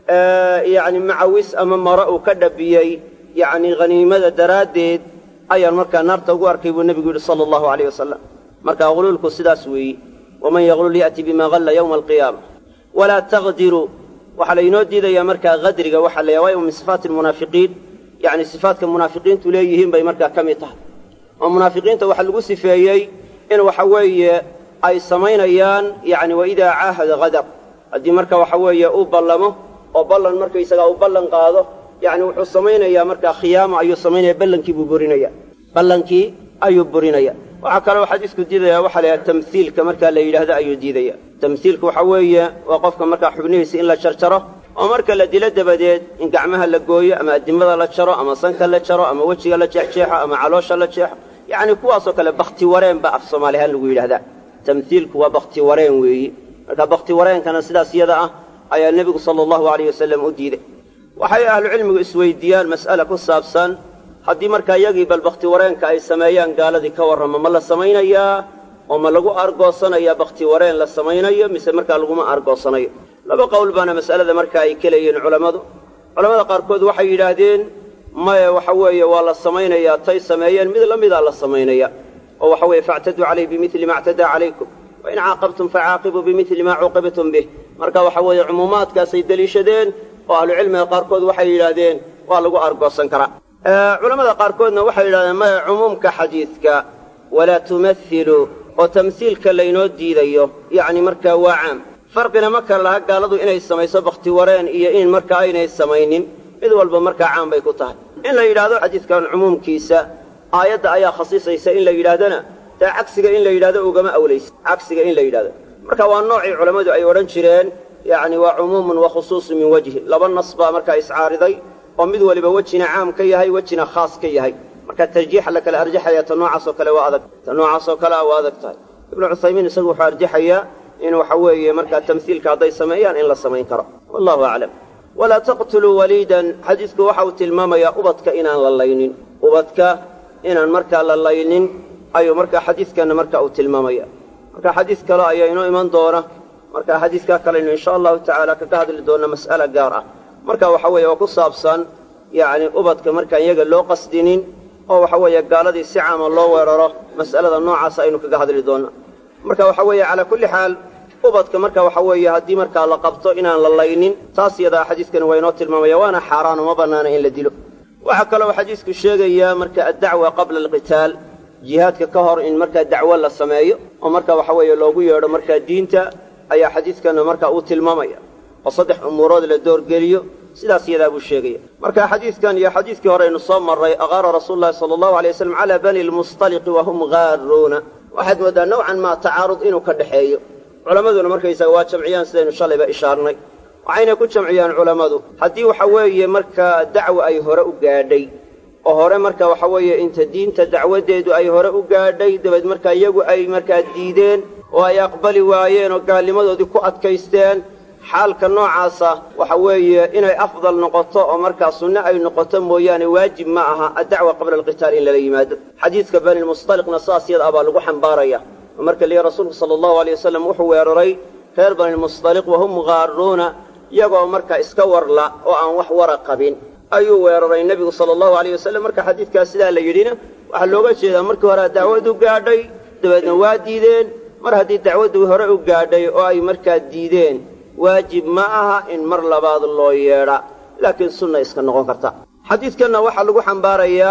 yacni macawis ama maro uu ka dhabiyey yacni haniimada daraaddeed ayaan markaa naarta ugu arkay buu nebigu yidhi sala allahu alayh wasalam markaa huluulku sidaas weeye waman yaglul ya'ti bima halla yowma alqiyaama walaa taqdiruu waxaa laynoo diidayaa markaa qadriga waxaa la waayo min sifaati almunaafiqiin yacni sifaatka munaafiqiintu leeyihiin bay markaa ka mid tahay oo munaafiqiinta waxaa lagu sifeeyey in waxa weeye ay samaynayaan yacni waidaa caahada qadar haddii marka waxa weeye uu ballamo oo ballan markaysagaa uu ballan qaado yacni wuxuu samaynayaa markaa khiyaamo ayuu samaynaya ballankii buu burinaya ballankii ayuu burinaya waxaa kaloo xadiisku diidaya waxaa la yidhaha tamhiilka markaa la yidhaahdo ayuu diidaya tamhiilku waxa weeye waa qofka markaa xubnihiisa in la jarjaro oo marka la dilo dabadeed in gacmaha la gooyo ama addimada la jaro ama sanka la jaro ama wejiga la jeexjeexo ama caloosha la jeexo yacni kuwaasoo kale bakti wareen ba af soomaali ahaan lagu yidhahdaa tamhiilku waa bakti wareen weeyi marka bakti wareenkana sidaas iyada ah ayaa nebigu sala allahu alayh wasalam u diiday waxay ahlucilmigu isweydiiyaan mas'ala ku saabsan haddii markaa iyagii bal bakti wareenka ay sameeyaan gaaladii ka warrama ma la samaynayaa oo ma lagu argoosanayaa bakti wareen la samaynayo mise markaa laguma argoosanayo laba qowl baana mas'alada markaa ay ka leeyihiin culammadu culammada qaarkood waxay yidhaahdeen maye waxa weeye waa la samaynayaa tay sameeyeen mid la midaa la samaynaya oo waxa weeye faactaduu calayh bimili ma actadaa calaykum wain caaqabtum facaaqibuu bimili maa cuuqibtum bih marka waxa weeye cumuumaadkaasay deliishadeen oo ahlucilmiga qaarkood waxay yidhaahdeen waa lagu argoosan karaa culammada qaarkoodna waxay yidhahdeen maya cumuumka xadiidka walaa tumathiluu oo tamhiilka laynoo diidayo yacni markaa waa caam farqina ma kala laha gaaladu inay samayso bakhti wareen iyo in markaa aynay samaynin mid walba markaa caam bay ku tahay in la yidhaahdo xadiidkan cumuumkiisa aayadda ayaa khasisaysa in la yidhaahdana taa cagsiga in la yidhahdo ugama awlaysa cagsiga in la yidhahdo marka waa noocii culammadu ay odhan jireen yacni waa cumuumun wa khusuusun min wejhi laba nas baa markaa iscaariday oo mid waliba wejina caam ka yahay wejina khaas ka yahay marka tarjiixa la kala arjaxaya ta noocaasoo kale waa adag ta noocaasoo kale ah waa adag tahay ibnu cuthaymiin isagu wuxuu arjaxayaa in waxa weeye markaa tamhiilka hadday sameeyaan in la samayn karo wallahu aclam walaa taqtuluu waliidan xadiidku waxa uu tilmaamayaa ubadka inaan la laynin ubadka inaan markaa la laynin ayuu markaa xadiidkanna marka uu tilmaamaya marka xadiis kale ayaa inoo iman doona marka xadiiskaa kaleynu insha allahu tacaala kaga hadli doonna mas'ala gaar ah marka waxa weeye oo ku saabsan yacni ubadka markaan iyaga loo qasdinin oo waxa weeye gaaladii si caama loo weeraro mas'alada noocaas aynu kaga hadli doonna marka waxa weeye calaa kulli xaal ubadka marka waxa weeye haddii markaa la qabto inaan la laynin taas yadaa xadiiskani waa inoo tilmaamaya waana xaaraan uma bannaana in la dilo waxaa kaloo xadiisku sheegayaa marka addacwa qabla alqitaal jihaadka ka hor in markaa dacwo la sameeyo oo marka waxa weeye loogu yeedho markaa diinta ayaa xadiidkanna markaa uu tilmaamaya oo saddex umuurood la doorgeliyo sidaas yadaa buu sheegaya marka xadiidkan iyo xadiidkii hore aynu soo marray aqaara rasuulu llahi sala allahu alay waslam calaa bani lmustaliqi wahum gaaruuna waxaad mooddaa nowcan maa tacaarud inuu ka dhexeeyo culammaduna markaysaga waa jamciyaan sidaynu shalayba ishaarnay waxayna ku jamciyaan culammadu haddii waxa weeye markaa dacwa ay hore u gaadhay oo hore marka waxa weeye inta diinta dacwaddeedu ay hore u gaadhay dabeed markaa iyagu ay markaa diideen oo ay aqbali waayeen oo gaalnimadoodii ku adkaysteen xaalka noocaasa waxa weeye inay afdal noqoto oo markaa sunne ay noqoto mooyaane waajib ma aha addacwa qabla alqitaal in lala yimaado xadiidka bani lmustaliqna saas yada ah baa lagu xambaaraya oo marka lihi rasuulku sala allahu alay wasalam wuxuu weeraray reer bani lmustaliq wahum gaaruuna iyagoo markaa iska warla oo aan wax wara qabin ayuu weeraray nebigu sala allahu alayh wasalam marka xadiidkaas sidaa la yidhina waxaa looga jeedaa markii hore dacwadu gaadhay dabeedna waa diideen mar haddii dacwaddu hore u gaadhay oo ay markaa diideen waajib ma aha in mar labaad loo yeedha laakiin sunna iska noqon karta xadiidkanna waxaa lagu xambaarayaa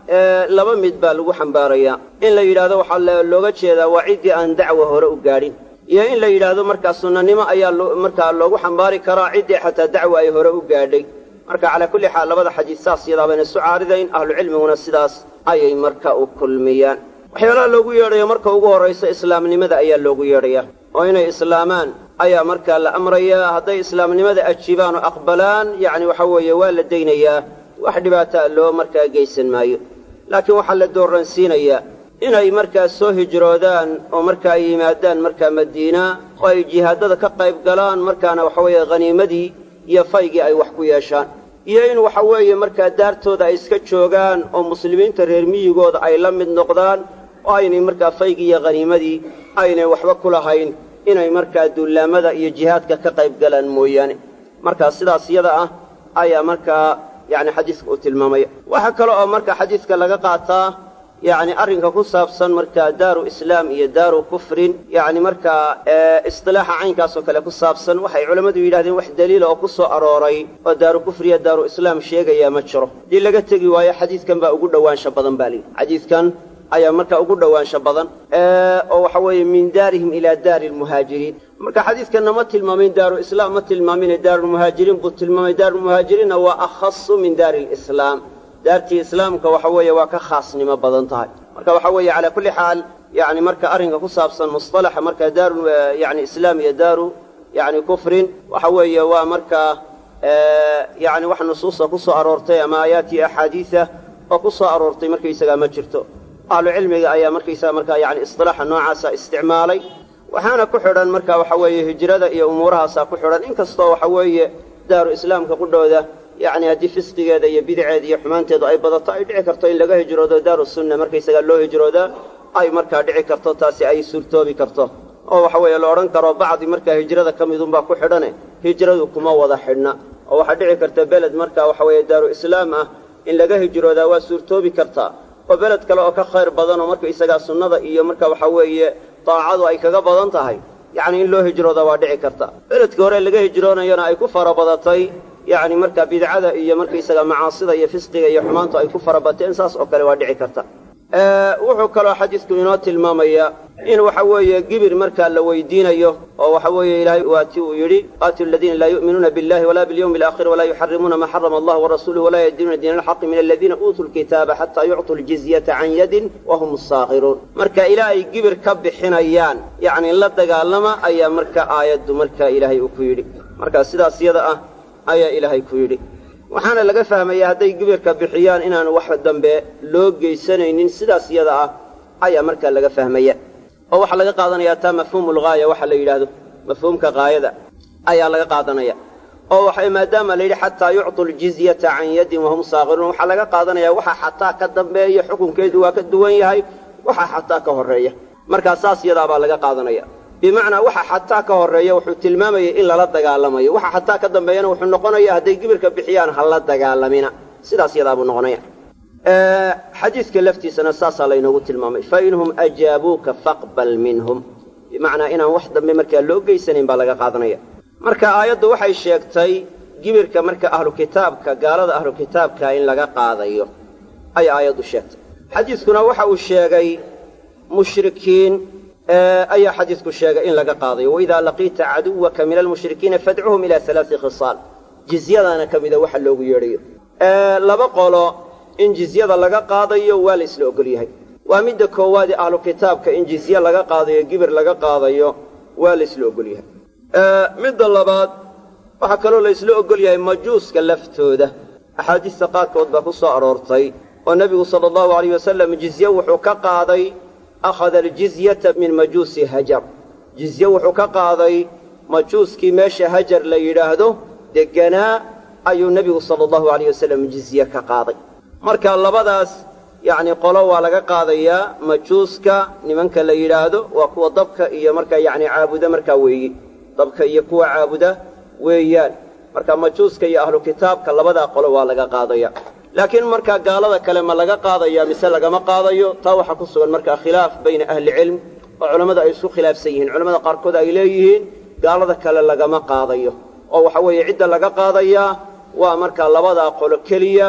laba mid baa lagu xambaarayaa in la yidhaahdo waxaa looga jeedaa waa ciddii aan dacwa hore u gaadhin iyo in la yidhaahdo markaa sunnanimo ayaa markaa loogu xambaari karaa ciddii xataa dacwa ay hore u gaadhay marka calaa kulli xaal labada xadiis saas yadaabayna isu caaridayn ahlucilmiguna sidaas ayay marka u kulmiyaan waxyaalaha loogu yeedhayo marka ugu horraysa islaamnimada ayaa loogu yeedhayaa oo inay islaamaan ayaa markaa la amrayaa hadday islaamnimada ajiibaan oo aqbalaan yacni waxa weeye waa la daynayaa wax dhibaataa loo markaa geysan maayo laakiin waxaa la dooransiinayaa inay markaa soo hijroodaan oo markaa ay yimaadaan markaa madiina oo ay jihaadada ka qayb galaan markaana waxa weeye khaniimadii iyo faygii ay wax ku yeeshaan iyo in waxa weeye markaa daartooda ay iska joogaan oo muslimiinta reer miyigooda ay la mid noqdaan oo aynay markaa faygii iyo khaniimadii aynay waxba ku lahayn inay markaa dullaamada iyo jihaadka ka qayb galaan mooyaane markaa sidaas yada ah ayaa markaa yacni xadiiska uu tilmaamaya waxaa kale oo marka xadiiska laga qaataa yacni arrinka ku saabsan markaa daaru islaam iyo daaru kufrin yacni markaa istilaaxa caynkaas oo kale ku saabsan waxay culammadu yidhahdeen wax daliila oo ku soo arooray oo daaru kufriya daaru islaam sheegayaa ma jiro haddii laga tegi waayo xadiidkan baa ugu dhowaansha badan baa lihi xadiidkan ayaa marka ugu dhowaansha badan oo waxa weeye min daarihim ilaa daari lmuhaajiriin marka xadiidkanna ma tilmaamin daaru islaam ma tilmaamine daarulmuhaajiriin buu tilmaamay daarulmuhaajiriinna waa akhasu min daari lislaam daartii islaamka waxa weeye waa ka khaasnimo badan tahay marka waxa weeye calaa kulli xaal yani marka arrinka ku saabsan musطalaxa marka daaru yani islaam iyo daaru yani kufrin waxa weeye waa markaa yani wax nusuusa ku soo aroortay ama aayaat iyo axaadiisa oo ku soo aroortay markaysagaa ma jirto ahlu cilmiga ayaa markaysaga markaa yani isilaaxa noocaasa isticmaalay waxaana ku xidhan marka waxa weeye hijrada iyo umuurahaasaa ku xidhan inkastoo waxa weeye daaru islaamka qudhooda yacni haddii fisqigeeda iyo bidaceeda iyo xumaanteedu ay badato ay dhici karto in laga hijroodo daaru sunna markaysagaa loo hijroodaa ay markaa dhici karto taasi ay suurtoobi karto oo waxa weeye la odhan karo bacdi markaa hijrada ka midunbaa ku xidhane hijradu kuma wada xidhna oo waxaa dhici karta beled marka waxa weeye daaru islaam ah in laga hijroodaa waa suurtoobi kartaa oo beled kale oo ka khayr badan oo markaysagaa sunnada iyo marka waxa weeye daacadu ay kaga badan tahay yacni in loo hijroodaa waa dhici karta beledkii hore laga hijroonayona ay ku fara badatay yacni markaa bidcada iyo markaysaga macaasida iyo fisqiga iyo xumaantu ay ku farabateen saas oo kale waa dhici karta wuxuu kaloo xadiidku inoo tilmaamayaa in waxa weeye gibir markaa la weydiinayo oo waxa weeye ilaahay waati uu yidhi qaatilu aladiina laa yu'minuuna billahi walaa bilyawmi alaakhir walaa yuxarimuuna maa xarama allah warasuuluhu walaa yadiinuuna diina alxaqi min aladiina uutuu lkitaaba xataa yuctuu ljizyata can yadin wahum saakiruun marka ilaa ay gibir ka bixinayaan yacni la dagaalama ayaa marka aayaddu marka ilaahay uu ku yidhi marka sidaas yada ah ayaa ilaahay ku yidhi waxaana laga fahmayaa hadday gibirka bixiyaan inaan wax dambe loo geysanaynin sidaas yada ah ayaa markaa laga fahmaya oo waxaa laga qaadanayaa taa mafhuumu lgaaya waxa la yidhaahdo mafhuumka gaayada ayaa laga qaadanaya oo waxa maadaama la yidhi xataa yuctuu ljizyata can yadin wahum saakiruun waxaa laga qaadanaya waxa xataa ka dambeeya xukunkeedu waa ka duwan yahay waxa xataa ka horreeya markaa saas yadaabaa laga qaadanaya bimacnaa waxa xataa ka horreeya wuxuu tilmaamayay in lala dagaalamayo waxa xataa ka dambeeyana wuxuu noqonaya hadday gibirka bixiyaan ha la dagaalamina sidaas yadaabuu noqonaya xadiidka laftiisana saasaa laynoogu tilmaamay fainhum ajaabuuka faqbal minhum bimacnaa inaan wax dambe markaa loo geysanayn baa laga qaadanaya marka aayaddu waxay sheegtay gibirka marka ahlu kitaabka gaalada ahlu kitaabka in laga qaadayo ay aayaddu sheegtay xadiidkuna waxa uu sheegay mushrikiin ayaa xadiidku sheegay in laga qaadayo waidaa laqiita caduwaka min almushrikiina fadcuhum ilaa alaai khisaal jizyadana ka mida waxa loogu yeedhayo laba qolo in jizyada laga qaadayo waa la isla ogol yahay waa midda koowaadee ahlu kitaabka in jizye laga qaadayo gibir laga qaadayo waa la isla ogol yahay midda labaad waxaa kaloo la isla ogol yahay majuuska laftooda axaadiista qaarkood baa ku soo aroortay oo nebigu sala allahu alayh wasalam jizye wuxuu ka qaaday akhada aljizyata min majuusi hajar jizye wuxuu ka qaaday majuuskii meesha hajar la yidhaahdo degganaa ayuu nebigu sala allahu alayh wasalam jizye ka qaaday marka labadaas yacni qolo waa laga qaadayaa majuuska nimanka la yidhaahdo waa kuwa dabka iyo markaa yacni caabuda markaa weeye dabka iyo kuwa caabuda weeyaan marka majuuska iyo ahlu kitaabka labadaa qolo waa laga qaadaya laakiin markaa gaalada kale ma laga qaadaya mise lagama qaadayo taa waxaa ku sugan markaa khilaaf bayna ahlicilm oo culammada ay isku khilaafsan yihiin culamada qaarkood ay leeyihiin gaalada kale lagama qaadayo oo waxa weeye cidda laga qaadayaa waa markaa labadaa qolo keliya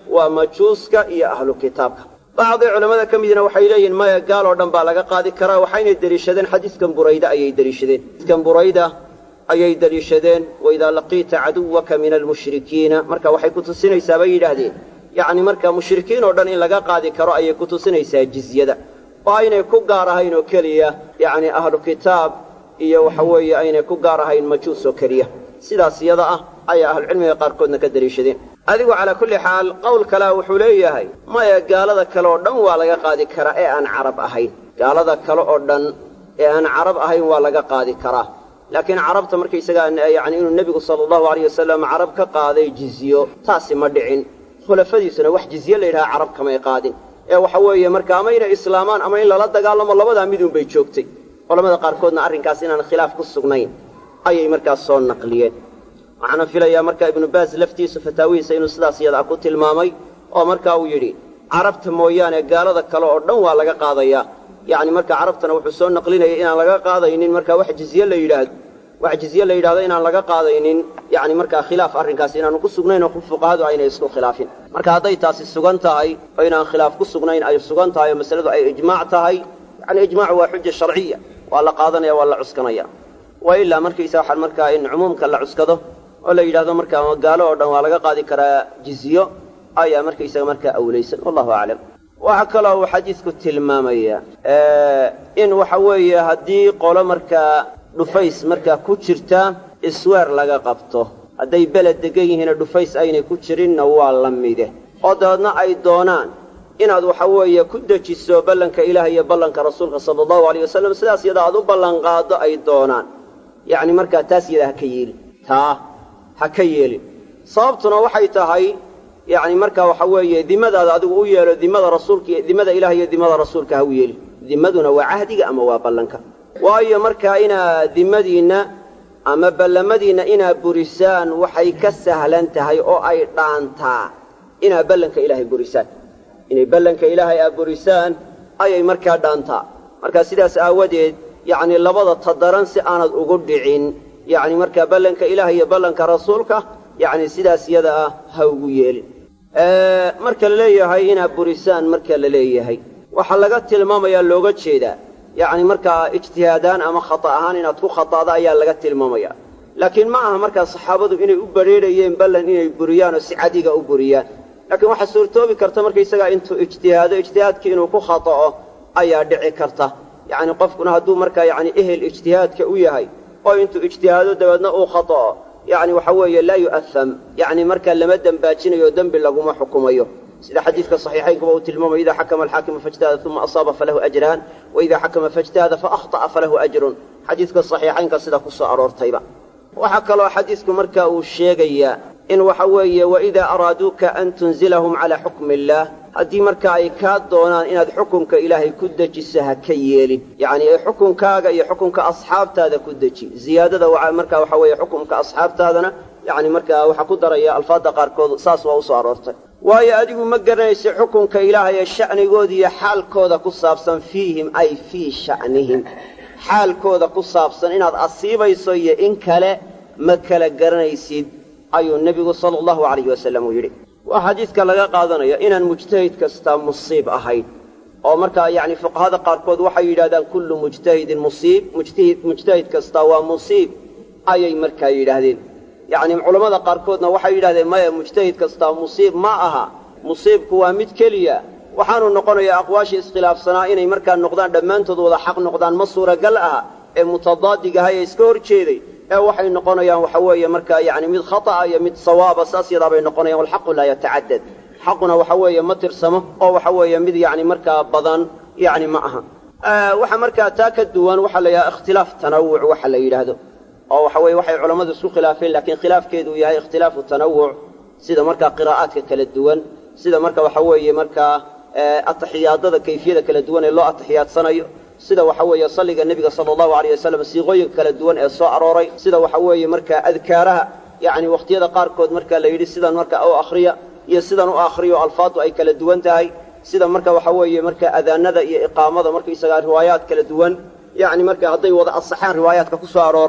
waa majuuska iyo ahlu kitaabka bacdi culammada ka midna waxay leeyihin maya gaal oo dhan baa laga qaadi karaa waxaynay deliishadeen xadiiskan burayda ayay deliishadeen xadiiskan burayda ayay deliishadeen waidaa laqiita caduwaka min almushrikiina marka waxay ku tusinaysaa bay yidhaahdeen yacni marka mushrikiin oo dhan in laga qaadi karo ayay ku tusinaysaa jizyada oo aynay ku gaar ahayn oo keliya yacni ahlu kitaab iyo waxa weeye aynay ku gaar ahayn majuus oo keliya sidaas iyada ah ayaa ahlucilmiga qaarkoodna ka deliishadeen adigu calaa kulli xaal qowl kalea wuxuu leeyahay maya gaalada kale oo dhan waa laga qaadi karaa ee aan carab ahayn gaalada kale oo dhan ee aan carab ahayn waa laga qaadi karaa laakiin carabta markaysagaa yacni inuu nebigu sala allahu alayh wasalam carab ka qaaday jizyo taasi ma dhicin khulafadiisuna wax jizye la yidhaha carab kamay qaadin ee waxa weeye marka ama inay islaamaan ama in lala dagaalamo labadaa midun bay joogtay culamada qaarkoodna arrinkaas inaan khilaaf ku sugnayn ayay markaas soo naqliyeen waxaana filayaa marka ibnu baas laftiisu fataawihiisa inuu sidaas iyadaa ku tilmaamay oo marka uu yidhi carabta mooyaane gaalada kale oo dhan waa laga qaadayaa yacni marka carabtana wuxuu soo naqlinayay inaan laga qaadaynin marka wax jizye la yidhaahdo wax jizye la yidhahdo inaan laga qaadaynin yacni markaa khilaaf arrinkaas inaanu ku sugnayn oo fuqahadu aynay isku khilaafin marka hadday taasi sugan tahay oo inaan khilaaf ku sugnayn ay sugan tahay oo masaladu ay ijmaac tahay yacni ijmaacu waa xuja sharciya waa la qaadanaya waa la cuskanaya wa ilaa markaysa waxaan markaa in cumuumka la cuskado oo la yidhahdo markaa gaalo oo dhan waa laga qaadi karaa jizyo ayaa markaysaga markaa awlaysan wallahu aclam waxaa kaloo uu xadiidku tilmaamaya in waxa weeye haddii qolo markaa dhufays markaa ku jirta isweer laga qabto hadday beled degan yihiina dhufays aynay ku jirinna waa la mide oo dabeedna ay doonaan inaad waxa weeye ku dejiso ballanka ilaah iyo ballanka rasuulka sala allahu alayh wasalam sidaas yada aad u ballanqaaddo ay doonaan yacni markaa taas yada ha ka yeelin taa ha ka yeelin sababtuna waxay tahay yacni markaa waxa weeye dimadaada adigu u yeelo dimada rasuulka dimada ilaah iyo dimada rasuulka ha u yeelin dimaduna waa cahdiga ama waa ballanka waayo markaa inaad dimadiinna ama ballamadiinna inaad burisaan waxay ka sahlan tahay oo ay dhaantaa inaad ballanka ilaahay burisaan inay ballanka ilaahay aad burisaan ayay markaa dhaantaa markaa sidaas aawadeed yacni labada tadaran si aanad ugu dhicin yacni markaa ballanka ilaah iyo ballanka rasuulka yacni sidaas yada ah ha ugu yeelin marka la leeyahay inaad burisaan marka la leeyahay waxaa laga tilmaamayaa looga jeedaa yacni markaa ijtihaadaan ama khata ahaan inaad ku khataada ayaa laga tilmaamaya laakiin ma aha markaa saxaabadu inay u badrheerayeen ballan inay buriyaan oo si cadiga u buriyaan laakiin waxaa suurtoobi karta markaysagaa intuu ijtihaado ijtihaadkii inuu ku khata'o ayaa dhici karta yacni qofkuna hadduu markaa yacni ehel ijtihaadka u yahay oo intuu ijtihaado dabeedna uu khata'o yacni waxa weeye laa yu'aham yacni markaa lama dembaajinayo dembi laguma xukumayo sida xadiidka saxiixaynkuba uu tilmaamayo idaa xakama alxaakimu faijtahada uma asaaba falahu ajraan wa idaa xakama faijtahada faahطa'a falahu ajrun xadiidka saxiixaynka sida ku soo aroortayba waxaa kaloo xadiidku marka uu sheegayaa in waxa weeye waidaa araaduuka an tunzilahum calaa xukmi illaah haddii marka ay kaa doonaan inaad xukunka ilaahay ku dejiso ha ka yeelin yacni ee xukunkaaga iyo xukunka asxaabtaada ku deji ziyaadada marka waxa weeye xukunka asxaabtaadana yacni markaa waxaa ku daraya alfaadda qaarkood saas waa u soo aroortay waayo adigu ma garanaysa xukunka ilaahay ee sha'nigooda iyo xaalkooda ku saabsan fiihim ay fii sha'nihim xaalkooda ku saabsan inaad asiibayso iyo in kale ma kala garanaysid ayuu nebigu sala allahu calayhi wasallam uu yidhi waa xadiidka laga qaadanaya inaan mujtahid kastaa musiib ahayn oo markaa yacni fuqahada qaarkood waxay yidhahdaan kullu mujtahidin musiib mujtahid mujtahid kastaa waa musiib ayay markaa yidhaahdeen yacni culammada qaarkoodna waxay yidhahdeen maya mujtahid kastaa musiib ma aha musiibku waa mid keliya waxaanu noqonayaa aqwaashii iskhilaafsanaa inay markaa noqdaan dhammaantood wada xaq noqdaan ma suuragal aha ee mutadaadigaha ee iska hor jeeday ee waxay noqonayaan waxa weeye markaa yacni mid khata'a iyo mid sawaaba saas yadaabay noqonayan walxaqu laa yatacadad xaquna waxa weeye ma tirsamo oo waxa weeye mid yacni markaa badan yacni ma aha waxa markaa taa ka duwan waxaa la yidhaha ikhtilaaf tanawuc waxa la yidhaahdo oo waxa weye waxay culammadu isku khilaafeen laakiin khilaafkeedu yahay ikhtilaafu tanawuc sida markaa qiraa'aadka kala duwan sida marka waxa weeye markaa ataxiyaadada kayfiyada kala duwan ee loo atixiyaadsanayo sida waxa weeye salliga nebiga sala allahu alayh wasalam siiqooyinka kala duwan ee soo arooray sida waxa weeye markaa adkaaraha yacni wakhtiyada qaarkood marka la yidhi sidan marka u akhriya iyo sidan u akhriyo alfaadu ay kala duwan tahay sida marka waxa weeye marka adaanada iyo iqaamada markaysagaa riwaayaad kala duwan yacni marka hadday wada asaxaan riwaayaadka ku soo arooray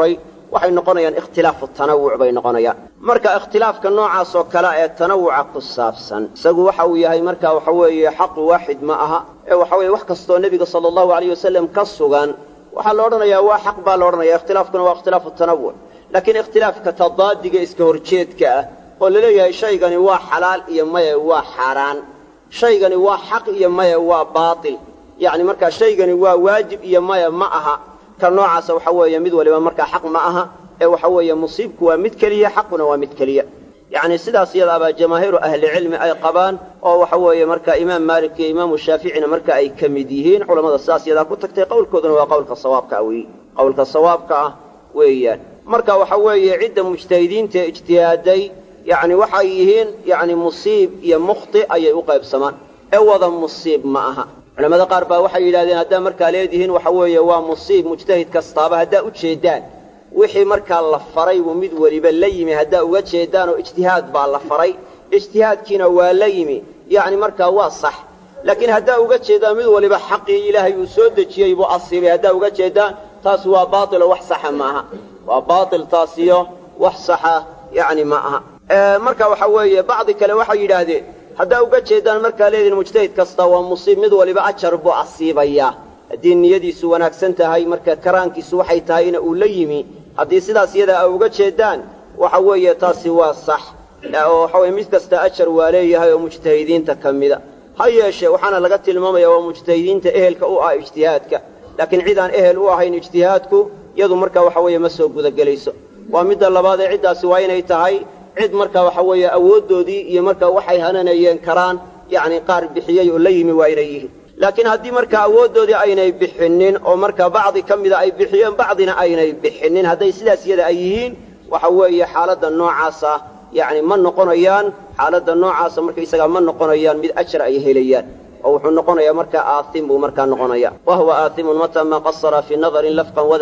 waxay noqonayaan ikhtilaafu tanawuc bay noqonayaan marka ikhtilaafka noocaas oo kale ee tanawuca ku saabsan isagu waxa uu yahay marka waxa weeye xaqu waaxid ma aha ee waxa weeye wax kastoo nebiga sala allahu alayh wasalam ka sugan waxaa la odhanayaa waa xaq baa la odhanaya ikhtilaafkuna waa ikhtilaafu tanawuc laakiin ikhtilaafka tadaadiga iska horjeedka ah oo laleeyahay shaygani waa xalaal iyo maye waa xaaraan shaygani waa xaq iyo maye waa baatil yacni markaa shaygani waa waajib iyo maye ma aha ka noocaasa waxa weeye mid waliba markaa xaq ma aha ee waxa weeye musiibku waa mid keliya xaquna waa mid keliya yacni sidaas iyadaabaa jamaahiiru ahlicilmi ay qabaan oo waxa weeye marka imaam maalik iyo imaamu shaaficina marka ay ka mid yihiin culammada sidaas iyadaa ku tagtay qowlkooduna waa qowlka sawaabka ah weeye qowlka sawaabka ah weeyaan marka waxa weeye cidda mujtahidiinta ee ijtihaaday yacni waxay yihiin yacni musiib iyo mukhti ayay u qaybsamaan ee wada musiib ma aha culamada qaar baa waxay yidhahdeen haddaa markaa leedihiin waxa weeye waa musiib mujtahid kastaaba haddaa u jeeddaan wixii markaa la faray buu mid weliba la yimi haddaa uga jeeddaan oo ijtihaad baa la faray ijtihaadkiina waa la yimi yacni markaa waa sax laakiin haddaa uga jeeddaan mid waliba xaqii ilaahay uu soo dejiyey buu asiibay haddaa uga jeeddaan taas waa baatiloo wax saxa ma aha waa baatil taasiyo wax saxa yacni ma aha marka waxa weeye bacdi kale waxay yidhaahdeen haddaa uga jeeddaan markaa leedihin mujtahid kasta waa musiib mid waliba ajar buu asiibayaa haddii niyadiisu wanaagsan tahay marka karaankiisu waxay tahayna uu la yimi haddii sidaas iyadaa a uga jeeddaan waxa weeye taasi waa sax oo waxa weye mid kasta ajar waa leeyahay oo mujtahidiinta ka mida ha yeeshee waxaana laga tilmaamaya waa mujtahidiinta ehelka u ah ijtihaadka laakiin cid aan ehel u ahayn ijtihaadku iyadu marka waxa weeye ma soo gudagelayso waa midda labaad ee ciddaasi waa inay tahay cid marka waxa weeye awooddoodii iyo marka waxay hananayeen karaan yacni qaar bixiyey oo la yimi waa inay yihiin laakiin haddii marka awooddoodii aynay bixinnin oo marka bacdi ka mida ay bixiyeen bacdina aynay bixinnin hadday sidaas iyada ay yihiin waxa weeye xaaladda noocaasa yacni ma noqonayaan xaaladda noocaasa markaysagaa ma noqonayaan mid ajar ay helayaan oo wuxuu noqonayaa markaa aaim buu markaa noqonaya wa huwa aaimun mataa maa qasara fii nadarin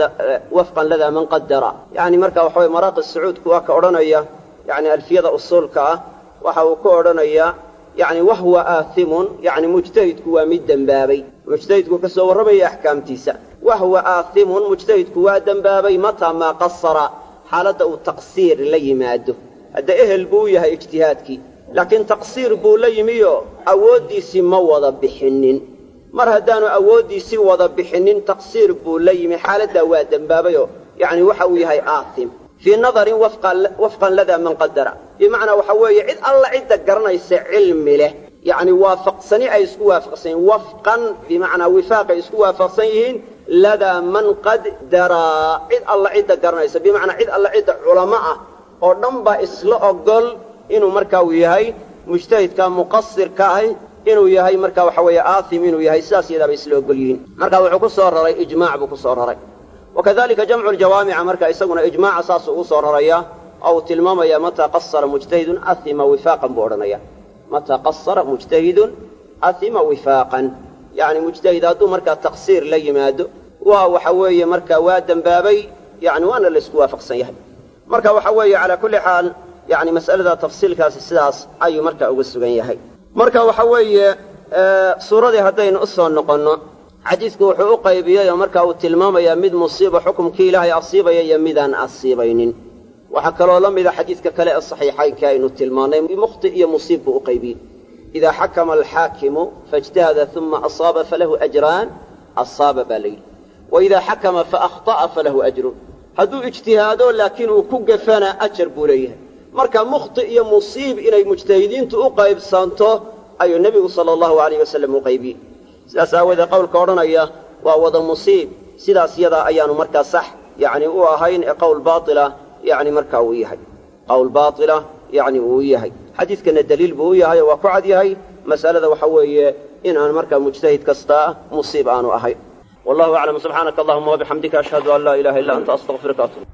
wafqan ladaa man qadara yani marka waxa weye maraaqi sacuudku waa ka odhanaya yani alfiyada usuulka ah waxa uu ka odhanayaa yani wahuwa aaimun yani mujtahidku waa mid dembaabay mujtahidku ka soo warramaya axkaamtiisa wahuwa aaimun mujtahidku waa dembaabay mataa maa qasara xaaladda uu taqsiir la yimaado hadda ehel buu u yahay ijtihaadkii laakiin taqsiir buu la yimiyo awooddiisii ma wada bixinnin mar haddaanu awooddiisii wada bixinnin taqsiir buu la yimi xaaladdaa waa dembaabayoo yacni waxa uu yahay aatim fii nadarin wafqan ladaa man qadara bimacnaa waxa weeye cid alla cidda garanaysa cilmi leh yacni waafaqsani ay isku waafaqsan yihiin wafqan bimacnaa wifaaqay isku waafaqsan yihiin ladaa man qaddaraa cid alla cidda garanaysa bimacnaa cid alla cidda culamo ah oo dhan baa isla ogol inuu markaa uu yahay mujtahidka muqasirka ahi inuu yahay marka waxa weeye aaim inuu yahay sidaas iyadaabay isla ogol yihiin marka wuxuu ku soo raray ijmaac buu ku soo raray wakadalika jamcu ljawaamica marka isaguna ijmaaca saasuu ugu soo raraya oo uu tilmaamaya mataa qasara mujtahidun ahima wifaaqan buu odhanaya mataa qasara mujtahidun ahima wifaaqan yani mujtahid hadduu markaa taqsiir la yimaado waa waxa weeye marka waa dembaabay yani waana laysku waafaqsan yahay marka waxa weeye calaa kulli xaal yani mas'alada tafsiilkaasi sidaas ayuu marka uga sugan yahay marka waxa weeye suuradii haddaynu u soo noqonno xadiidku wuxuu u qaybiyey oo marka uu tilmaamayaa mid musiiba xukumkii ilaahay asiibaya iyo midaan asiibaynin waxaa kaloo la mida xadiidka kale ee saxiixaynka aynu tilmaannay mukhti iyo musiib buu u qaybiyey idaa xakama alxaakimu faijtahada uma asaaba falahu ajraan asaaba baa layidhi wa idaa xakama faahطa'a falahu ajrun hadduu ijtihaado laakiin uu ku gafana ajar buu leeyahay marka mukhti iyo musiib inay mujtahidiintu u qaybsanto ayuu nebigu sala allahu alayh wasalam u qaybiyey sidaas aawoodee qowlka odhanaya waa wada musiib sidaas yadaa ayaanu markaa sax yacni u ahayn ee qowl baatila yacni markaa uu yahay qowl baatila yacni uu yahay xadiidkana daliil buu u yahay oo waa ku cad yahay mas'alada waxa weeye in aan markaa mujtahid kastaa musiib aanu ahayn wallahu aclam subxaanaka allahuma wabixamdika ashhadu an laa ilaha illa anta astaqfiruka atub